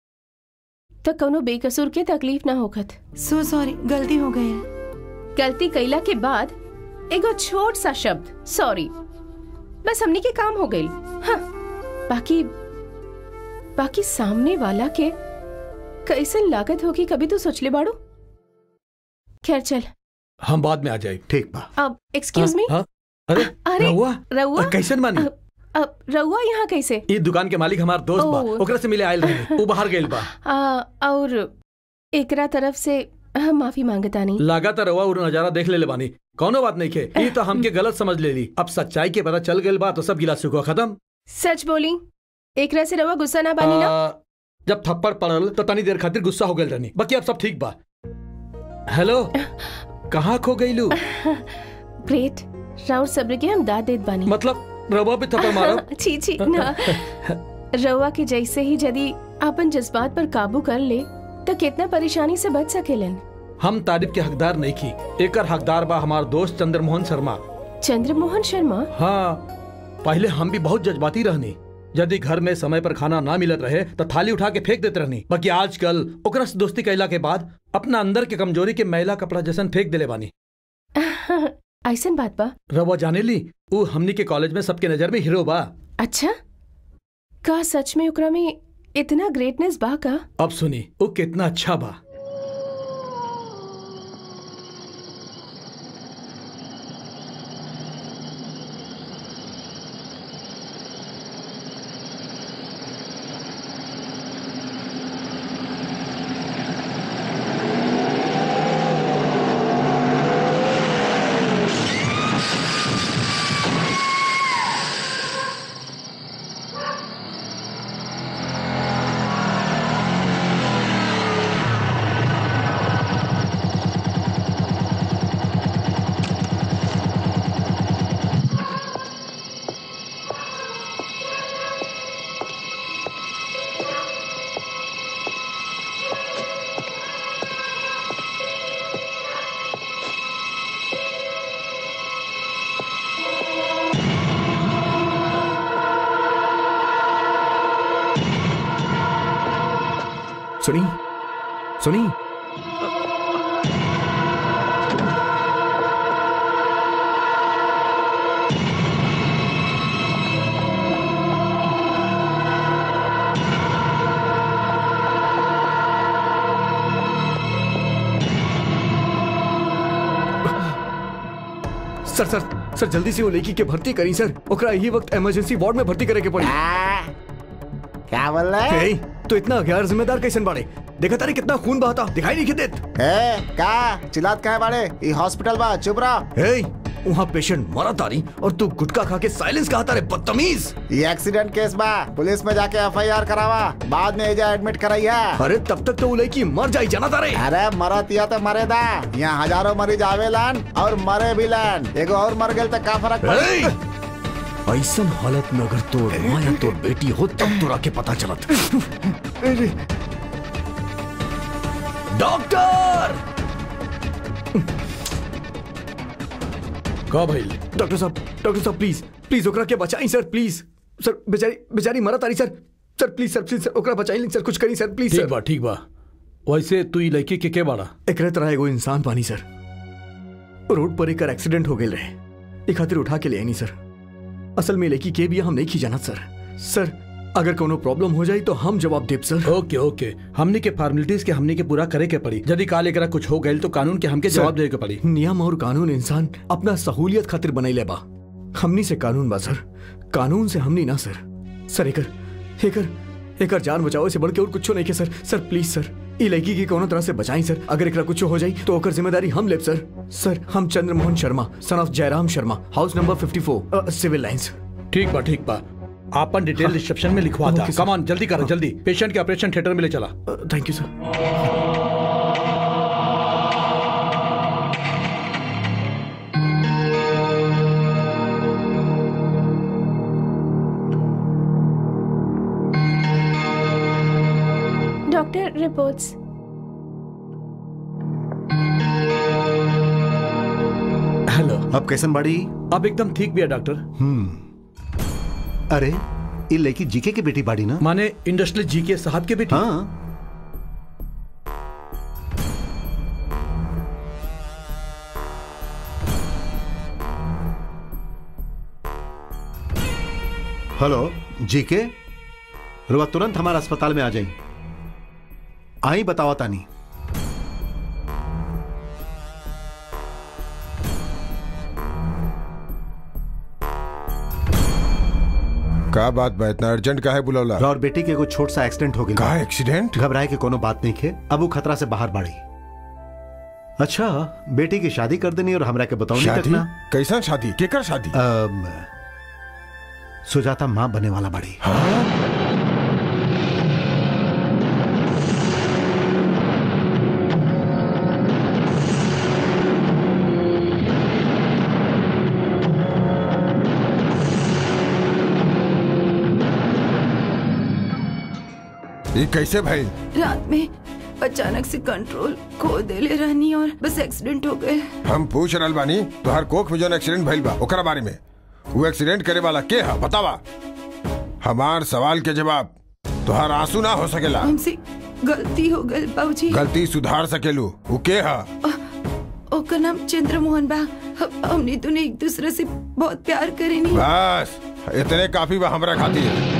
तो कोनो बेकसूर के तकलीफ ना होखत सो सॉरी गलती हो गई गलती कैला के बाद एगो छोट सा शब्द सॉरी बस हमनी के काम हो गई हाँ बाकी बाकी सामने वाला के कैसन लागत होगी कभी तो सोच ले बाड़ू खैर चल हम बाद में आ जाए ठीक बा अब एक्सक्यूज मी हाँ? अरे अरे रहुआ रहुआ कैसन बानी अब अब रहुआ यहाँ कैसे ई दुकान के मालिक हमार दोस्त बा ओह। ओकरा से मिले आयल रहे वो बाहर गइल बा आ, और एकरा तरफ से हम माफी मांगता नहीं लगातार रहुआ और नजारा देख ले बानी कौनो बात नहीं खे ई तो हमके गलत समझ ले ली अब सच्चाई के पता चल गइल बा तो सब गिला सुखो खत्म सच बोली एकरा से रहुआ गुस्सा ना बानी ना आ, जब थप्पड़ पड़ल तो तनी देर खातिर गुस्सा हो गइल रहनी बाकी अब सब ठीक बा हेलो कहाँ खो गइलू ग्रेट राउर सब्र के हम दाद देत बानी मतलब रवा पे थप्पड़ मारब छी छी ना रउआ के जैसे ही यदि अपन जज्बात पर काबू कर ले तो कितना परेशानी से बच सकेलन हम तारीफ के हकदार नहीं की एकर हकदार बा हमार दोस्त चंद्रमोहन शर्मा चंद्रमोहन शर्मा हाँ पहले हम भी बहुत जज्बाती रहनी यदि घर में समय पर खाना ना मिलत रहे तो थाली उठा के फेंक देते रहनी बाकी आजकल ओकरा से दोस्ती कैला के बाद अपना अंदर के कमजोरी के मैला कपड़ा जैसन फेंक देले बानी ऐसन बात बा रवा जाने ली ऊ हमनी के कॉलेज में सबके नजर में हीरो बा अच्छा का सच में ओकरा में इतना ग्रेटनेस बा का अब सुनी वो कितना अच्छा बा सुनी सुनी सर सर सर जल्दी से वो लड़की के भर्ती करी सर ओकरा यही वक्त इमरजेंसी वार्ड में भर्ती करे के पड़ी क्या बोल रहा है हे, तो इतना गैर जिम्मेदार कैसन बाड़े देखा तारे कितना खून बहाता दिखाई नहीं देत ए का चिल्लात का है बाड़े ये हॉस्पिटल बा चुप रहा हे वहाँ पेशेंट मरा तारी और तू गुटखा खा के साइलेंस कहा तारे बदतमीज ये एक्सीडेंट केस बा पुलिस में जाके एफआईआर करावा बाद में एजा एडमिट कराई है अरे तब तक तो वो लड़की मर जाई जाना तारे अरे मरत या तो मरे दा यहाँ हजारों मरीज आवेलन और मरे भी लन एगो और मर गेल तो का फर्क हे! पड़ी ऐसन हालत में अगर तोर माँ या तोर बेटी हो तब तोरा के पता चलत डॉक्टर का भाई डॉक्टर साहब डॉक्टर साहब प्लीज प्लीज ओकरा के बचाई सर प्लीज सर बेचारी बेचारी मरा तारी सर सर प्लीज सर प्लीज सर ओकरा बचाई सर कुछ करी सर प्लीज ठीक सर बा ठीक बा वैसे तू ई लड़की के के बाड़ा एकरे तरह एगो इंसान पानी सर रोड पर एक एक्सीडेंट हो गए रहे एक खातिर उठा के ले आनी सर असल में लड़की के भी हम नहीं खी जानत सर सर अगर कोनो प्रॉब्लम हो जाई तो हम जवाब देब सर ओके ओके हमनी के फॉर्मेलिटीज के हमनी के पूरा करे के पड़ी यदि काल एकरा कुछ हो गइल तो कानून के हमके जवाब देवे के पड़ी नियम और कानून इंसान अपना सहूलियत खातिर बनैले बा हमनी से कानून बा सर कानून से हमनी ना सर सर एकर एकर एकर जान बचाओ से बढ़ के और कुछ नहीं के सर सर प्लीज सर ई लड़की की कोनो तरह से बचाई सर अगर एकरा कुछ हो जाई तो ओकर जिम्मेदारी हम लेब सर सर हम Chandramohan Sharma son of Jairam Sharma house number 54 civil lines ठीक बा ठीक बा आपन डिटेल रिसेप्शन में लिखवा था ओके, सर। कमान जल्दी करो जल्दी पेशेंट के ऑपरेशन थिएटर में ले चला thank you sir doctor reports hello अब कैसन बाड़ी अब एकदम ठीक भी है डॉक्टर अरे ये लड़की जीके की बेटी बाड़ी ना माने इंडस्ट्रियल जी के साहब के बेटी हाँ हेलो जीके रुआ तुरंत हमारे अस्पताल में आ जाई आई बताओ तानी का बात बा इतना अर्जेंट का है बुलौला और बेटी के एगो छोट सा एक्सीडेंट हो का गया एक्सीडेंट घबराए के कोनो बात नहीं खे अब वो खतरा से बाहर बाड़ी अच्छा बेटी की शादी कर देनी और हमरा के बताओ तक शादी ना कैसा शादी केकर शादी अम, सुजाता माँ बने वाला बाड़ी ये कैसे भाई रात में अचानक से कंट्रोल खो देले रहनी और बस एक्सीडेंट हो गए हम पूछ रहल बानी तोहार कोख में जौन एक्सीडेंट भइल बा ओकरा बारे में वो एक्सीडेंट करे वाला के है बतावा हमार सवाल के जवाब तोहार आंसू ना हो सकेला हमसे गलती हो गई बाबूजी गलती सुधार सकेलू वो के है ओकर नाम चंद्रमोहन बा हम- हमने दोनों एक दूसरे से बहुत प्यार करेनी बस इतने काफी बा हमरा खातिर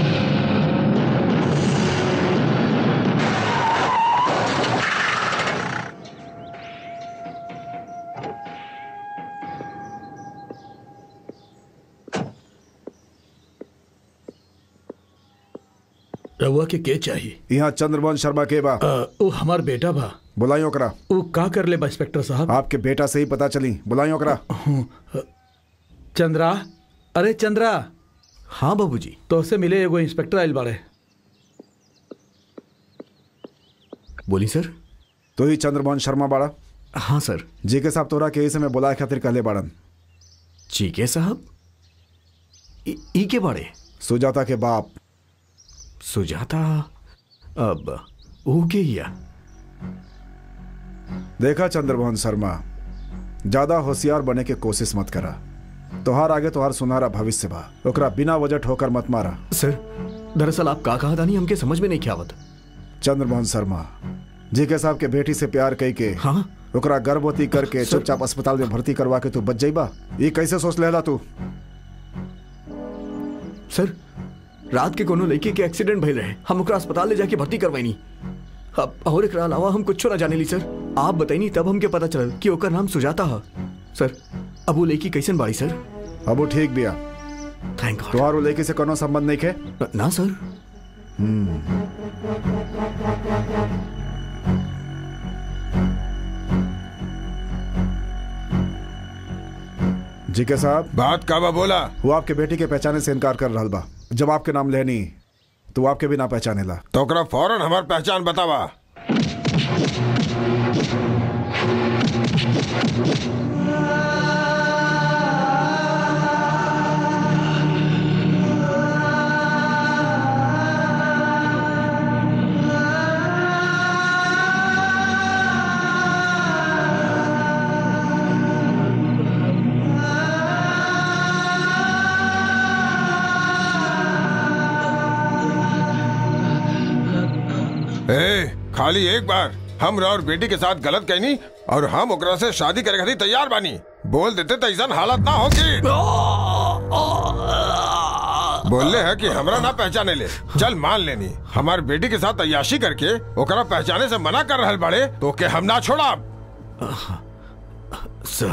रहुआ के के चाहिए यहाँ चंद्रमोहन शर्मा के बा अ, वो हमार बेटा बा बुलाइयो ओकरा वो का कर ले बा इंस्पेक्टर साहब आपके बेटा से ही पता चली बुलाइयो ओकरा चंद्रा अरे चंद्रा हाँ बाबूजी तो से मिले एगो इंस्पेक्टर आइल बाड़े बोली सर तो ही चंद्रमोहन शर्मा बाड़ा हाँ सर जी के साहब तोरा के से मैं बुलाए खातिर कहले बाड़न चीके साहब ई ई के बाड़े सुजाता के बाप सुजाता अब वो के हिया देखा चंद्रमोहन शर्मा ज्यादा होशियार बने के कोशिश मत करा तोहार आगे तोहार सुनहरा भविष्य बा ओकरा बिना वजह ठोकर मत मारा सर दरअसल आप का कहा दानी हमके समझ में नहीं आवत चंद्रमोहन शर्मा जी के साहब के बेटी से प्यार कई के हाँ ओकरा गर्भवती करके चुपचाप अस्पताल में भर्ती करवा के तू बच जाइबा ये कैसे सोच लेला तू सर रात के कोनो लड़के के एक्सीडेंट भइल रहे हम ओकरा अस्पताल ले जाके भर्ती करवाइनी अब और एकरा अलावा हम कुछ ना जाने ली सर आप बताइनी तब हमके पता चलल कि ओकर नाम सुजाता है सर अब वो लड़की कैसन बाड़ी सर अब वो ठीक बिया थैंक गॉड तोहार वो लड़की से कोनो संबंध नहीं है न- ना सर जी के साहब बात काबा बोला वो आपके बेटी के पहचाने से इनकार कर रहा बा जब आपके नाम लेनी तो वो आपके भी ना पहचानेला तो ओकरा फौरन हमार पहचान बतावा ए, खाली एक बार हम और बेटी के साथ गलत कहनी और हम ओकरा से शादी करे खातिर तैयार बानी बोल देते तो ऐसा हालत ना होगी बोलले है कि हमरा ना पहचाने ले चल मान लेनी हमार बेटी के साथ अयाशी करके ओकरा पहचाने से मना कर रहल बड़े तो के हम ना छोड़ा सर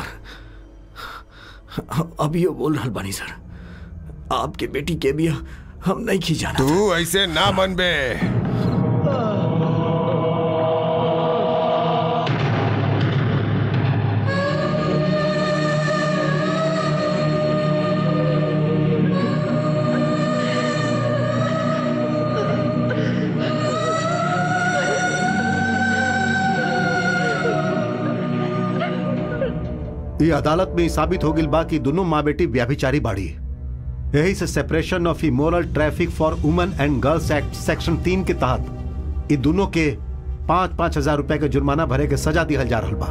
अब ये बोल रहा बानी सर आपके बेटी के भी हम नहीं खी जाना तू ऐसे ना मन बे ये अदालत में ई साबित हो गई बा कि दोनों माँ बेटी व्याभिचारी बाड़ी यही से separation of immoral traffic for women and girls act section तीन के तहत ये दोनों के पाँच पाँच हजार रुपए के जुर्माना भरे के सजा दिहल जा रहा बा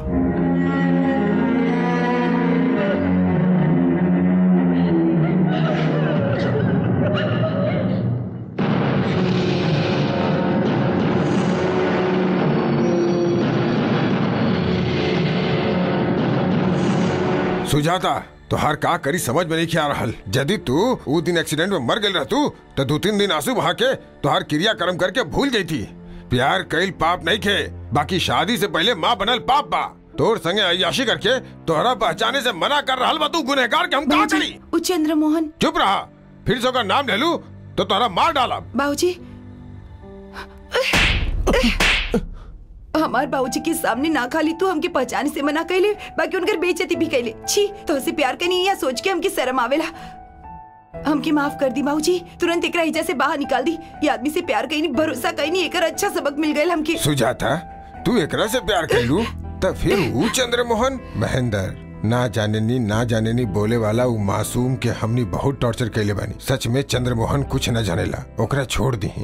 सुजाता तोहार का करी समझ में नहीं खिया रहल यदि तू ऊ दिन एक्सीडेंट में मर गई रहतू तो दो तीन दिन आंसू बहा के तोहार क्रिया कर्म करके भूल गई थी प्यार कईल पाप नहीं खे बाकी शादी से पहले माँ बनल पाप बा तोर संगे अयाशी करके तोहरा पहचाने से मना कर रहल बा तू गुनहगार के हम का करी बाबूजी वो चंद्रमोहन चुप रहा फिर से ओकर नाम ले लू तो तोहरा मार डाला बाबूजी हमार बाबूजी के सामने ना खाली तू हमके पहचाने से मना कैले बाकी उनकर बेइज्जती भी कैले छी तो से प्यार करनी या सोच के हमके शर्म आवेला हमके माफ कर दी बाबूजी तुरंत एकरा हिजा से बाहर निकाल दी ये आदमी से प्यार कहीं भरोसा कहीं नहीं एकर अच्छा सबक मिल गए हमके सुजाता तू एकरा से प्यार कर लू तो फिर ऊ चंद्रमोहन महेंद्र ना जाने नी ना जाने नी बोले वाला ऊ मासूम के हमनी बहुत टॉर्चर कैले बानी सच में चंद्रमोहन कुछ न जानेला ओकरा छोड़ दी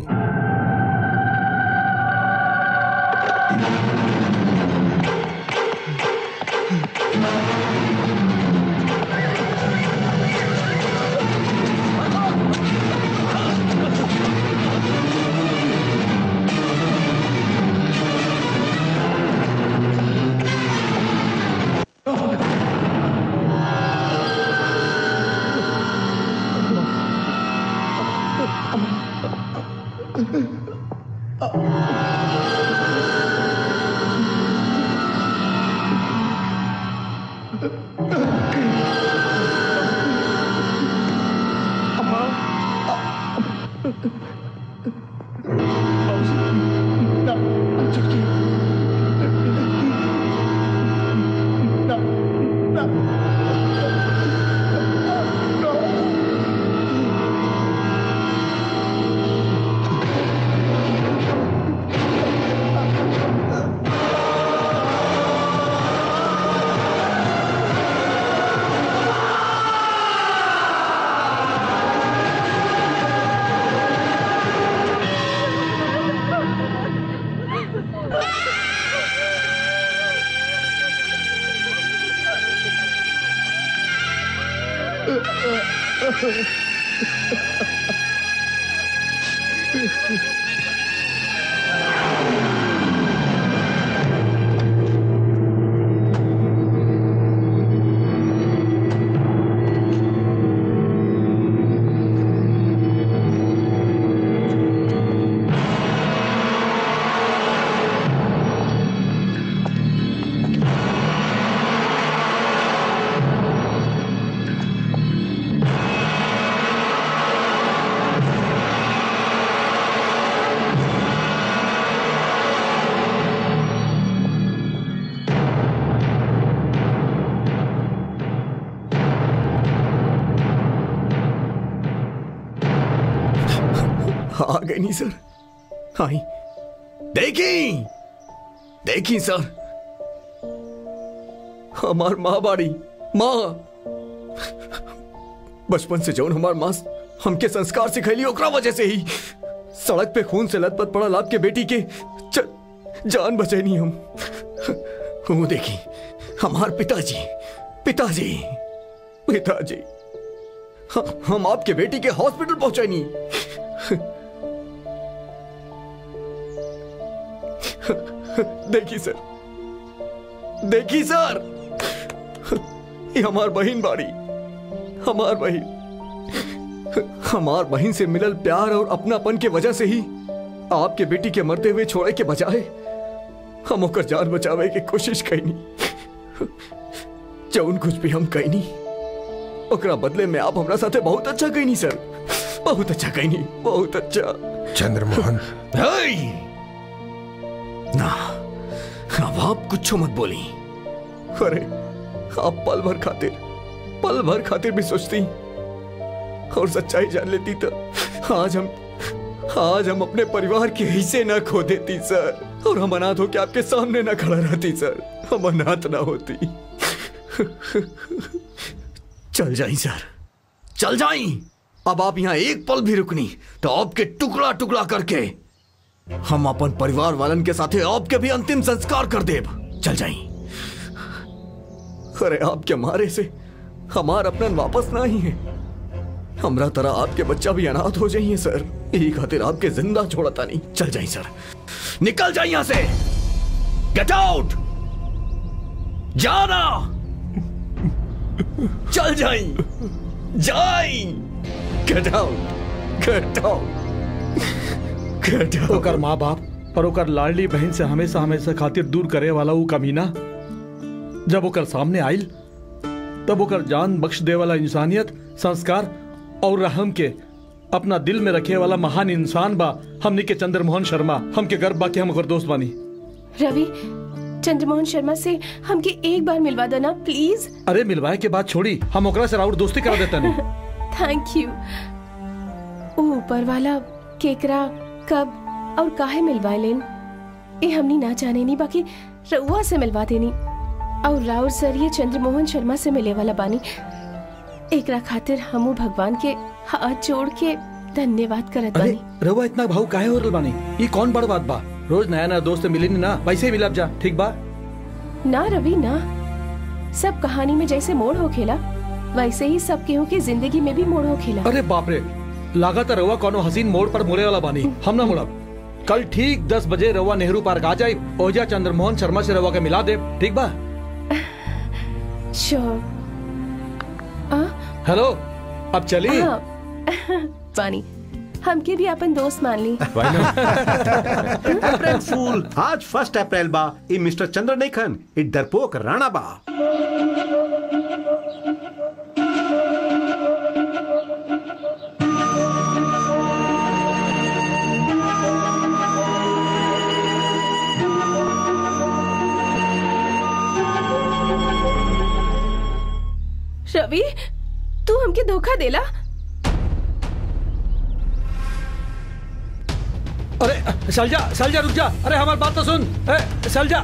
आ गई नहीं सर आई देखी देखी सर हमार माँ बाड़ी माँ बचपन से जौन हमार माँ हमके संस्कार सिखैली ओकरा वजह से ही सड़क पे खून से लथपथ पड़ल आपके बेटी के च, जान बचैनी हम वो देखी हमार पिताजी पिताजी पिताजी ह- हम आपके बेटी के हॉस्पिटल पहुंचैनी देखी सर देखी सर ये हमार बहन बाड़ी हमार बहन हमार बहन से मिलल प्यार और अपनापन के वजह से ही आपके बेटी के मरते हुए छोड़े के बजाय हम ओकर जान बचावे की कोशिश कैनी जौन कुछ भी हम कैनी ओकरा बदले में आप हमरा साथे बहुत अच्छा कैनी सर बहुत अच्छा कैनी बहुत अच्छा चंद्रमोहन हेय! ना अब आप कुछ मत बोली अरे आप पल भर खातिर पल भर खातिर भी सोचती और सच्चाई जान लेती तो आज हम आज हम अपने परिवार के हिस्से ना खो देती सर और हम अनाथ होके आपके सामने ना खड़ा रहती सर हम अनाथ ना होती चल जाई सर चल जाई अब आप यहाँ एक पल भी रुकनी तो आपके टुकड़ा टुकड़ा करके हम अपन परिवार वालन के साथे आपके भी अंतिम संस्कार कर देब चल जाई अरे आपके मारे से हमार अपना वापस ना ही है हमरा तरह आपके बच्चा भी अनाथ हो जाइए सर यही खातिर आपके जिंदा छोड़ता नहीं चल जाइए सर निकल जाइए यहां से गेट आउट जाना चल जाई जाई get out get out get out ओकर माँ बाप और ओकर लाडली बहन से हमेशा हमेशा खातिर दूर करे वाला ऊ कमीना जब ओकर सामने आइल तब ओकर जान बख्श दे वाला इंसानियत संस्कार और रहम के अपना दिल में रखे वाला महान इंसान बा हमनी के चंद्रमोहन शर्मा हमके गर्व बा कि हम ओकर दोस्त बानी रवि चंद्रमोहन शर्मा से हमके एक बार मिलवा देना प्लीज अरे मिलवाए के बाद छोड़ी हम ओकरा से राउर दोस्ती करा देता नहीं थैंक यू ओ ऊपर वाला केकरा कब और काहे मिलवा लेन ये हमनी ना जाने नहीं बाकी रउआ से मिलवा देनी और राउर सर ये चंद्रमोहन शर्मा से मिले वाला बानी एकरा खातिर हमू भगवान के हाथ जोड़ के धन्यवाद करत अरे बानी रवा इतना भाव काहे हो रहल बानी ये कौन बड़ बात बा रोज नया नया दोस्त मिली ना वैसे ही मिलब जा ठीक बा ना रवि ना सब कहानी में जैसे मोड़ हो खेला वैसे ही सब केहू की जिंदगी में भी मोड़ हो खेला अरे बाप रे लागत रवा कोनो हसीन मोड़ पर मुड़े वाला बानी हम ना मुड़ब कल ठीक दस बजे रवा नेहरू पार्क आ जाए ओजा चंद्रमोहन शर्मा से रवा के मिला दे ठीक बा श्योर हेलो अब चली हाँ पानी हमके भी अपन दोस्त मान ली अप्रैल फूल आज फर्स्ट अप्रैल बा ई मिस्टर चंद्र नहीं खन ई डरपोक राणा बा रवि तू हमके धोखा देला अरे सलजा सलजा रुक जा अरे हमारी बात तो सुन ए, सलजा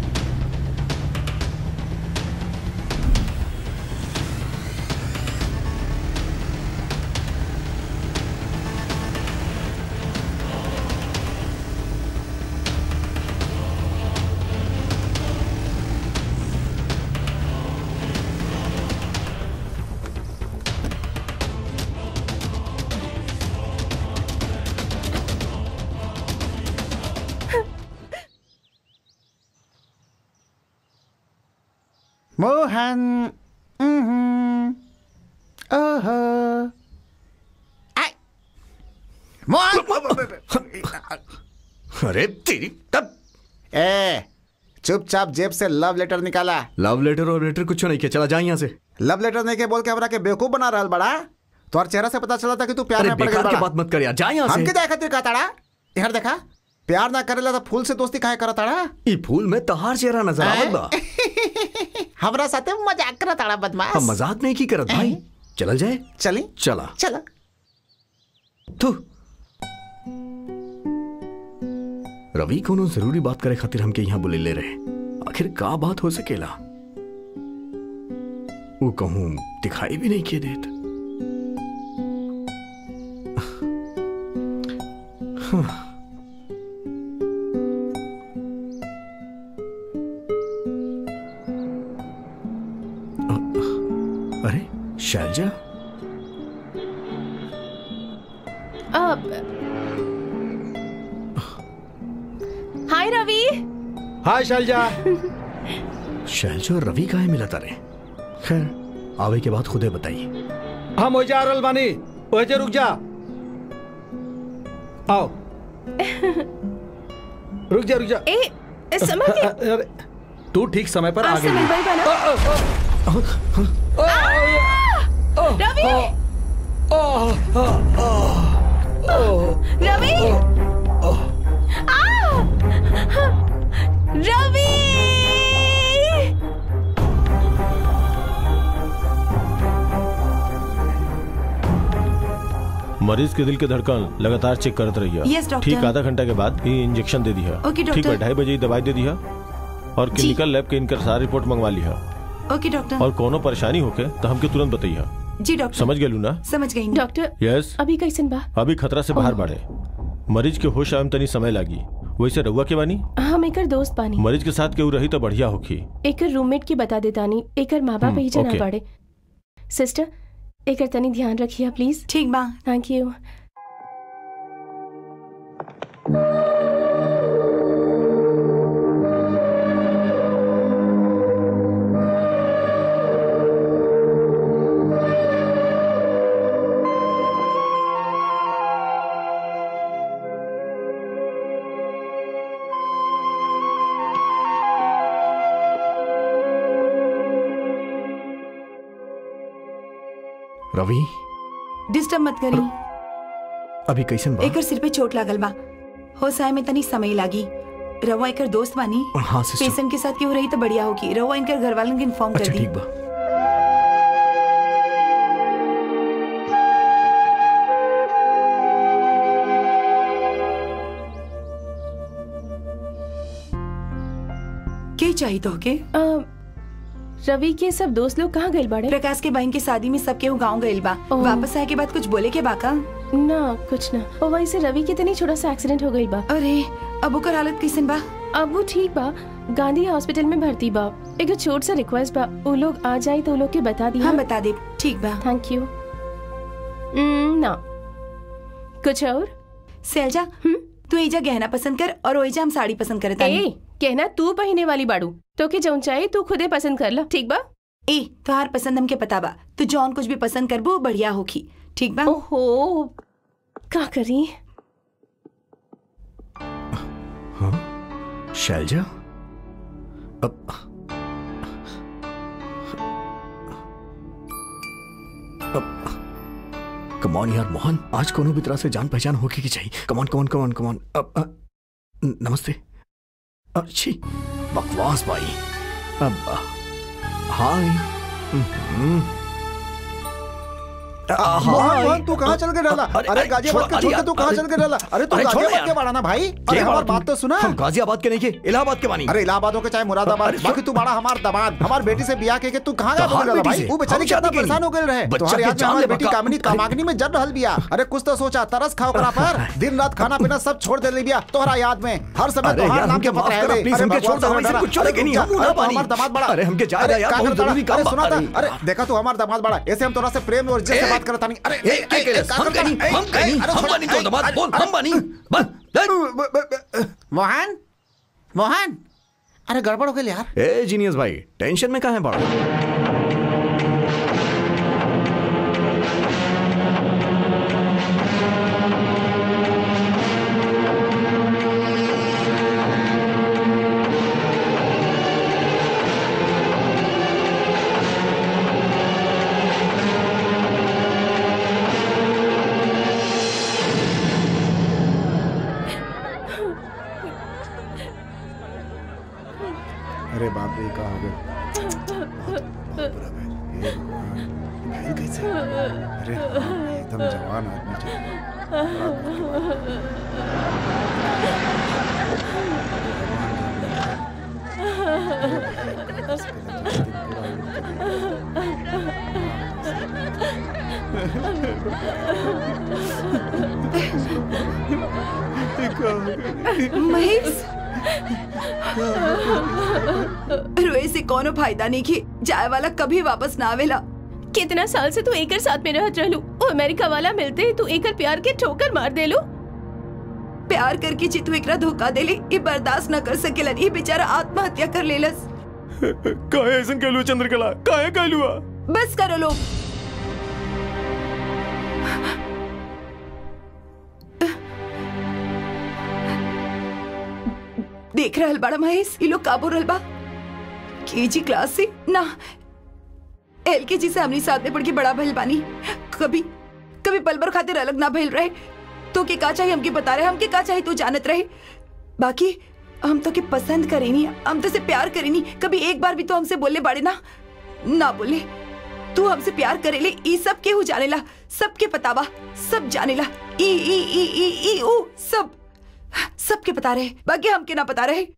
मोहन mhm, ओहो आय, मोहन अरे तेरी तब ए चुपचाप जेब से लव लेटर निकाला लव लेटर और लेटर कुछ नहीं किया चला जाए यहाँ से लव लेटर नहीं के बोल के हमरा के बेवकूफ बना रहल बड़ा तोहर चेहरा से पता चला था कि तू प्यार अरे में पड़ गया बेकार की बड़ा बात मत कर यार जा यहाँ हमके से जाए खातिर का ताड़ा यार देखा प्यार ना करेला तो फूल से दोस्ती काहे करत ताड़ा ई फूल में तहार चेहरा नजर आवत बा हमरा साथे मजाक करत ताड़ा बदमाश हम मजाक नहीं की करत भाई चल जाए चली चला चला तू रवि कोनो जरूरी बात करे खातिर हमके यहाँ बुले ले रहे आखिर का बात हो सकेला वो कहूं दिखाई भी नहीं किए देत हाँ। अ- अरे शैलजा अब हाय रवि हाय शैलजा शैलजा और रवि काहे मिला तारे खैर आवे के बाद खुदे बताइए हम हो जा रहल बानी ओजे रुक जा आओ रुक जा रुक जा ए इस समय के अरे तू ठीक समय पर आ आज से गई मिल बना रवि रवि आ! रवि मरीज के दिल के धड़कन लगातार चेक करत रही Yes, doctor. ठीक आधा घंटा के बाद ये इंजेक्शन दे दिया Okay, doctor. ठीक है ढाई बजे ही दवाई दे दिया और क्लिनिकल लैब के इनकर सारी रिपोर्ट मंगवा लिया ओके डॉक्टर और कोनो परेशानी होके तो हमके तुरंत बताइया जी डॉक्टर समझ गेलू ना समझ गई डॉक्टर यस अभी कैसन बा अभी खतरा से बाहर बढ़े मरीज के होश आवे में तनी समय लागी वैसे रउआ के बानी हम एकर दोस्त बानी मरीज के साथ केहू रही तो बढ़िया होखी एकर रूममेट की बता देतानी एकर माँ बाप हम्म, ही जना okay. पड़े सिस्टर एकर तनी ध्यान रखिए प्लीज ठीक बा थैंक यू रवि डिस्टर्ब मत करी अभी कैसन बा एकर सिर पे चोट लागल बा हो साय में तनी समय लागी रवा एकर दोस्त बानी हाँ सिस्टर पेशेंट के साथ क्यों रही तो बढ़िया होगी रवा इनकर घर वालन के इन्फॉर्म कर अच्छा दी ठीक बा के चाहिए तो के अ, रवि के सब दोस्त लोग कहाँ गए बाड़े प्रकाश के बहन के शादी में सबके गाँव गइल बा ओह। वापस आए के बाद कुछ बोले के बाका ना कुछ ना और वहीं से रवि के तनी छोटा सा एक्सीडेंट हो गई बा अरे अब ओकर हालत कैसन बा अब वो ठीक बा गांधी हॉस्पिटल में भर्ती बा एगो छोट सा रिक्वेस्ट बा वो लोग आ जाए तो वो लोग के बता दिया हाँ बता दे ठीक बा थैंक यू ना कुछ और सैलजा तू एजा गहना पसंद कर और ओइजा हम साड़ी पसंद करे ए तानी कहना तू पहने वाली बाड़ू तो के जौन चाहे तू खुदे पसंद कर ला ठीक बा ए तोहार पसंद हमके पता बा तू जौन कुछ भी पसंद करबो बढ़िया होखी ठीक बा ओहो का करी शैलजा अब अब कमॉन यार मोहन आज कोनो भी तरह से जान पहचान होके की चाहिए कमॉन कमॉन कमॉन कमॉन अब अ, न- नमस्ते अच्छी बकवास भाई अब अ, हाय हम्म, अ, मोहन हाय मोहन तू कहाँ चल के डाला अरे, अरे अरे, गाजियाबाद छोड़ो, के छोड़ के अरे, तू कहाँ अरे, चल के डाला अरे तू अरे, छोड़ो गाजियाबाद यार। के बाड़ा ना भाई अरे क्या हमार बात बात तो सुना हम गाजियाबाद के नहीं के इलाहाबाद के बानी अरे इलाहाबाद हो के चाहे मुरादाबाद अरे, बाकी तू बड़ा हमार दमाद हमार बेटी से ब्याह के के तू कहाँ गया तोहार बोल बेटी भाई से? वो बेचारी हम कितना शादी परेशान करी। हो गए रहे बच्चा तुम्हारे के याद में जान हमारी ले बेटी बका। कामिनी कामाग्नि में जड़ रहल बिया अरे कुछ तो सोचा तरस खाओ करा पर दिन रात खाना पीना सब छोड़ दे बिया तोहरा याद में हर समय अरे तोहार यार, नाम हमके के माफ पत्र करा, है प्लीज, हमके छोड़ दो, हम ऐसे कुछ छोड़ेंगे नहीं, हम मुंह ना पानी। हमार दामाद बड़ा अरे, हमके जाए अरे, ना यार, का बहुत करता जरूरी रहा? काम अरे, बा। सुना था अरे, अरे देखा तू हमार दामाद बड़ा ऐसे हम तोरा से प्रेम और इज्जत से ए, बात करता नहीं अरे ए, ए, ए, ए, के का हम करता कहीं रहा? हम ए, कहीं अरे, हम छोड़, बनी तो ए, दमाद अरे, बोल अरे, हम बनी बस मोहन मोहन अरे गड़बड़ हो गई यार ए जीनियस भाई टेंशन में कहाँ है पड़ा अरे बाप रे कहा हो गया कैसे अरे एकदम जवान आदमी चाहिए महेश रोए से कोनो फायदा नहीं की जाए वाला कभी वापस ना आवेला कितना साल से तू एकर साथ में रहत रहलू ओ अमेरिका वाला मिलते ही तू एकर प्यार के ठोकर मार देलू प्यार करके चितू एकरा धोखा देली ये बर्दाश्त न कर सकेलन ये बेचारा आत्महत्या कर लेलस काहे ऐसन कहलू चंद्रकला काहे कहलू बस करो लोग देख रहल बड़ा महेश ये लोग काबू रहल बा केजी क्लास से ना एल के जी से हमनी साथ में पढ़ के बड़ा भइल बानी कभी कभी पल भर खातिर अलग ना भइल रहे तो के का चाहिए हमके बता रहे हमके का चाहिए तू जानत रहे बाकी हम तो के पसंद करेनी हम तो से प्यार करेनी कभी एक बार भी तो हमसे बोले बाड़े ना ना बोले तू हमसे प्यार करेले ई सब केहू जानेला सबके पतावा सब जानेला ई ई ई ई ई ऊ सब सबके पता रहे बाकी हमके ना पता रहे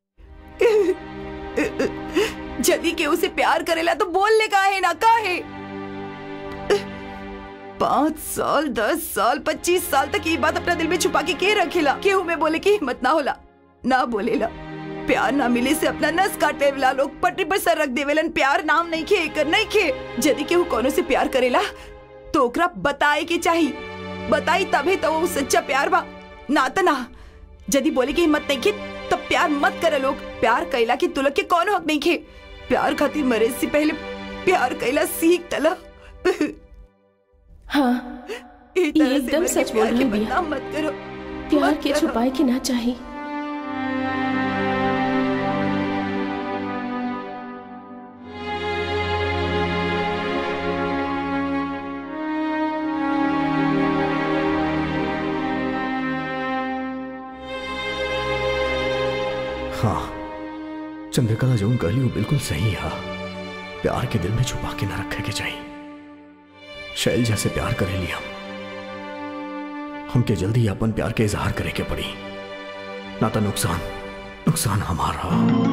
जल्दी केहू से प्यार करेला तो बोलने का है ना का है पाँच साल दस साल पच्चीस साल तक ये बात अपना दिल में छुपा के के रखेला केहू में बोले की हिम्मत ना होला ना बोलेला प्यार ना मिले से अपना नस काट लेवला लोग पटरी पर सर रख देवेलन प्यार नाम नहीं खे कर नहीं खे यदि केहू कोनो से प्यार करेला तो ओकरा बताए के चाही बताई तबे तो वो सच्चा प्यार बा ना त ना यदि बोले की हिम्मत नहीं खे तब प्यार मत करे लोग प्यार कैला की तुलक के कौन हक नहीं खे प्यार खातिर मरे से पहले प्यार कैला सीख तला हाँ ये तरह से एकदम मर के सच बोल प्यार के रही बिया। बदनाम मत करो प्यार मत के करो। छुपाए के ना चाहिए हाँ चंद्रकला जो कहली वो बिल्कुल सही है प्यार के दिल में छुपा के ना रखे के चाहिए शैलजा से प्यार करेली हम हमके जल्दी अपन प्यार के इजहार करे के पड़ी ना तो नुकसान नुकसान हमारा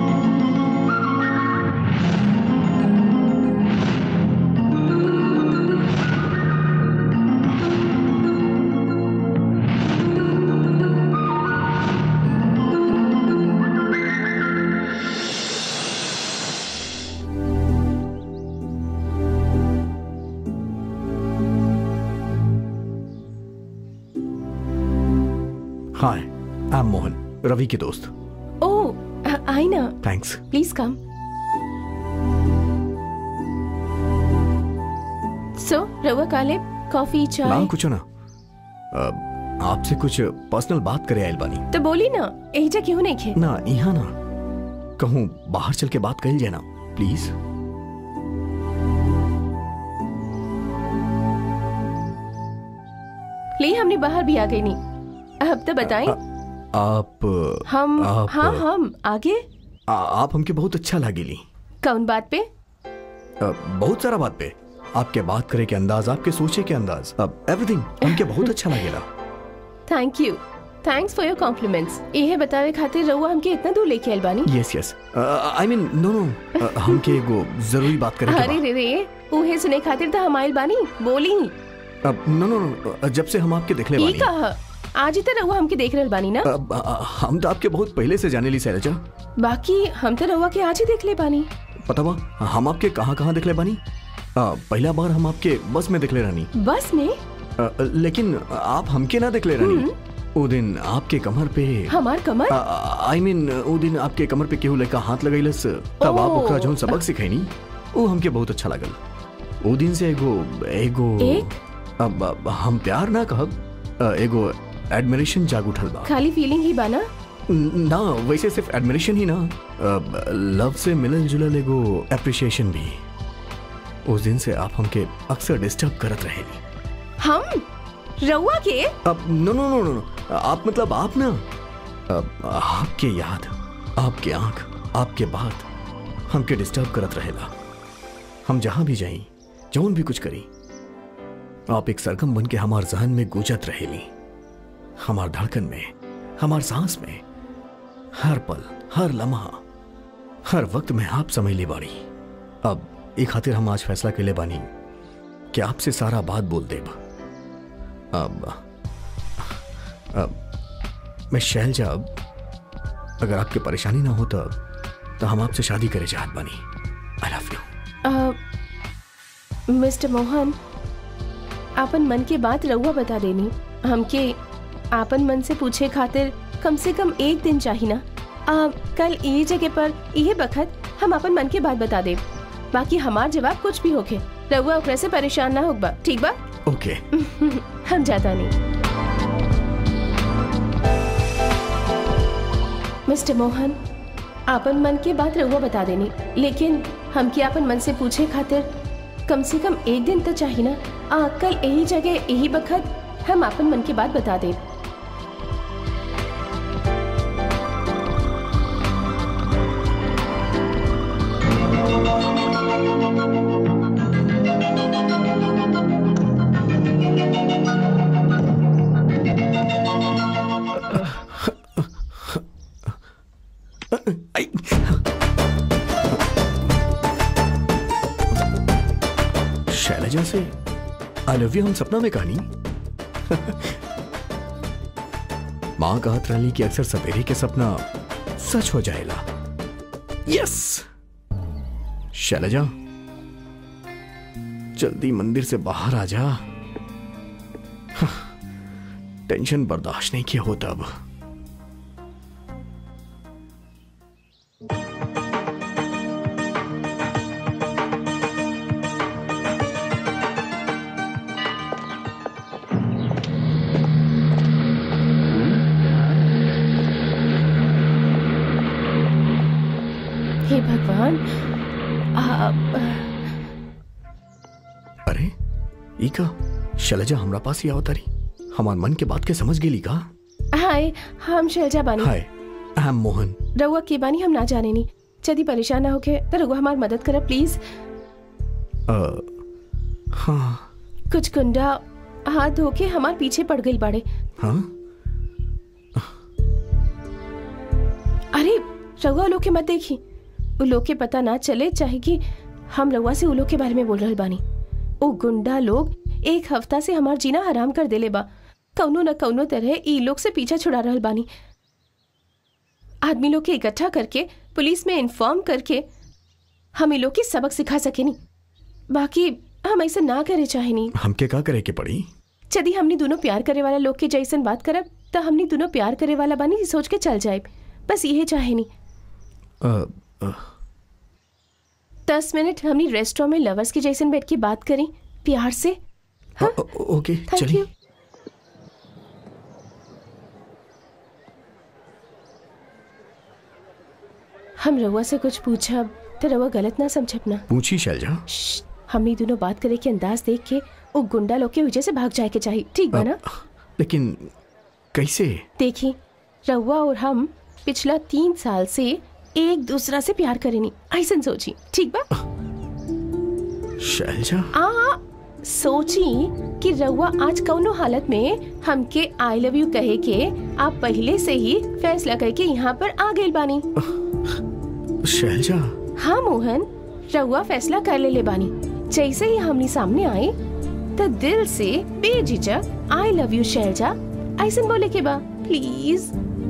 हाय आई एम मोहन रवि के दोस्त ओ आई ना थैंक्स प्लीज कम सो रवा काले कॉफी चाय नाम कुछ ना अ, आपसे कुछ पर्सनल बात करे आयल बानी तो बोली ना एजा क्यों नहीं खे ना यहाँ ना कहूँ बाहर चल के बात कही जाए ना प्लीज ले हमने बाहर भी आ गई नहीं अब तो बताएं आप हम आप हाँ हम आगे आ, आप हमके बहुत अच्छा लागेली कौन बात पे अ, बहुत सारा बात पे आपके बात करे के अंदाज आपके सोचे के अंदाज अब एवरीथिंग हमके बहुत अच्छा लगेला thank you thanks for your compliments यह बतावे खातिर रहुआ हमके इतना दूर लेके आइल बानी यस यस आई मीन नो नो हमके एगो जरूरी बात करे के अरे रे रे उहे सुने खातिर तो हम आइल बानी बोली बा। अब नो नो नो जब से हम आपके देखले ई बानी कहा आज ही तो रहुआ हमके देख रहल बानी ना अब, अ, हम तो आपके बहुत पहले से जाने ली शैलजा बाकी हम तो रहुआ के आज ही देख ले बानी पता बा हम आपके कहाँ कहाँ देखले बानी अ, पहला बार हम आपके बस में देखले रहनी बस में अ, लेकिन आप हमके ना देखले रहनी वो दिन आपके कमर पे हमार कमर आई मीन वो दिन आपके कमर पे केहू लड़का हाथ लगैलस तब आप ओह। ओकरा जौन सबक सिखैनी वो हमके बहुत अच्छा लगल वो दिन से एगो एगो एक? अब, अब हम प्यार ना कहब अ, एगो एडमिरेशन जाग उठल बा खाली फीलिंग ही बाना न- ना वैसे सिर्फ एडमिरेशन ही ना लव से मिलन जुलल एगो अप्रिशिएशन भी उस दिन से आप हमके अक्सर डिस्टर्ब करत रहेली हम रहुआ के अब नो नो नो नो नो आप मतलब आप ना अब आपके याद आपके आंख आपके बात हमके डिस्टर्ब करत रहेला हम जहां भी जाई जौन भी कुछ करी आप एक सरगम बन के हमार जहन में गूंजत रहेली हमार धड़कन में हमार सांस में हर पल हर लम्हा हर वक्त में आप समझ ले बाड़ी अब एक खातिर हम आज फैसला के ले बानी कि आपसे सारा बात बोल देब अब अब मैं शैलजा अब अगर आपकी परेशानी ना हो तब तो हम आपसे शादी करे चाहत बानी I love you uh, mister Mohan आपन मन के बात रउआ बता देनी हमके आपन मन से पूछे खातिर कम से कम एक दिन चाहिए ना आ, कल ये जगह पर यही बखत हम अपन मन के बात बता दे बाकी हमार जवाब कुछ भी होके रउआ ओकरे से परेशान ना होगा ठीक बा ओके हम जाता नहीं मिस्टर मोहन आपन मन की बात रहुआ बता देनी लेकिन हमके आपन मन से पूछे खातिर कम से कम एक दिन तो चाहिए ना आ, कल यही जगह यही बखत हम आपन मन की बात बता दे आई शैलजा से आई लव यू हम सपना में कहानी माँ कहत रही कि अक्सर सवेरे के सपना सच हो जाएगा यस शैलजा जल्दी मंदिर से बाहर आ जा टेंशन बर्दाश्त नहीं किया होता अब हे भगवान आ, अरे ई का शैलजा हमरा पास ही आवतारी हमार मन के बात के समझ गेली का हाय हम शैलजा बानी हाय आई एम मोहन रउआ के बानी हम ना जाने नी यदि परेशान ना होके तो रउआ हमार मदद करा प्लीज अ, हाँ कुछ गुंडा हाथ धो के हमार पीछे पड़ गई बाड़े हाँ अरे रउआ लोग के मत देखी उ लोग के पता ना चले चाहे कि हम रउआ से उ लोग के बारे में बोल रहल बानी उ गुंडा लोग एक हफ्ता से हमार जीना हराम कर देले बा कौनो न कौनो तरह ई लोग से पीछा छुड़ा रहल बानी आदमी लोग के इकट्ठा करके पुलिस में इन्फॉर्म करके हम ई लोग की सबक सिखा सकेनी बाकी हम ऐसा ना करे चाहेनी हमके का करे के पड़ी यदि हमने दोनों प्यार करे वाला लोग के जैसन बात करब तो हमने दोनों प्यार करे वाला बानी ई सोच के चल जाए बस यही चाहेनी अ, अ, दस मिनट हमने रेस्टोरेंट में लवर्स के जैसन बैठ के बात करी प्यार से अ, अ, ओके थैंक चलिए यू हम रउआ से कुछ पूछब तो रउआ गलत ना समझब ना पूछी शैलजा श्श्श, हमनी दोनों बात करे के अंदाज देख के वो गुंडा लोग के वजह से भाग जाए के चाहिए ठीक बा ना लेकिन कैसे देखी रउआ और हम पिछला तीन साल से एक दूसरा से प्यार करेनी ऐसा सोची ठीक बा शैलजा आ सोची कि रउआ आज कौनो हालत में हमके आई लव यू कहे के आप पहले से ही फैसला करके यहाँ पर आ गए बानी शैलजा हाँ मोहन रउआ फैसला कर ले ले बानी जैसे ही हमनी सामने आए तो दिल से बेझिझक आई लव यू शैलजा ऐसा बोले के बा प्लीज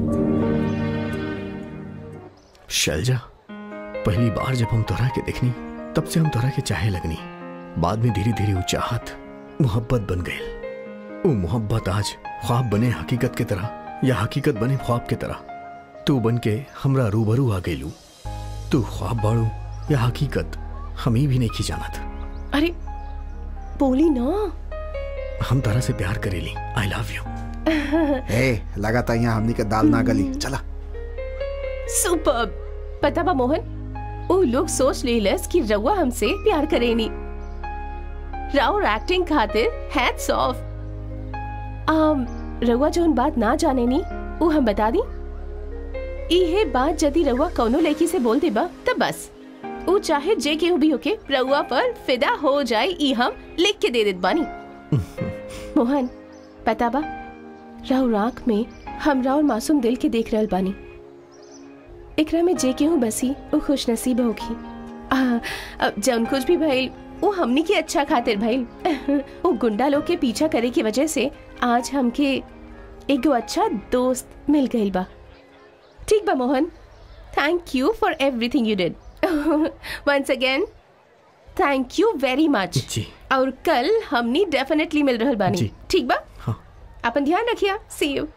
शैलजा पहली बार जब हम तोरा के देखनी तब से हम तोरा के चाहे लगनी बाद में धीरे धीरे वो चाहत मोहब्बत बन गई वो मोहब्बत आज ख्वाब बने हकीकत के तरह या हकीकत बने ख्वाब के तरह तू बन के हमरा रूबरू आ गईलू तू ख्वाब बाड़ू या हकीकत हम ही भी नहीं की जानत अरे बोली ना हम तारा से प्यार करेली आई लव यू ए लगा था यहाँ हमनी के दाल ना गली चला सुपर पता बा मोहन वो लोग सोच लेलस कि रउआ हमसे प्यार करेनी राउर एक्टिंग खातिर हैट्स ऑफ आम रउआ जोन बात ना जाने नी वो हम बता दी इहे बात यदि रउआ कौनो लड़की से बोल देबा तब बस वो चाहे जे केहू भी होके रउआ पर फिदा हो जाए ई हम लिख के दे देत बानी मोहन पता बा राव आँख में हम राव मासूम दिल के देख रहल बानी एकरा में जे केहू बसी वो खुश नसीब होगी आ, अब जौन कुछ भी भइल वो हमनी के अच्छा खातिर भइल वो गुंडा लोग के पीछा करे की वजह से आज हमके एगो अच्छा दोस्त मिल गइल बा ठीक बा Mohan thank you for everything you did once again thank you very much जी और कल हमनी डेफिनेटली मिल रहल बानी जी। ठीक बा हाँ। अपन ध्यान रखिया सी यू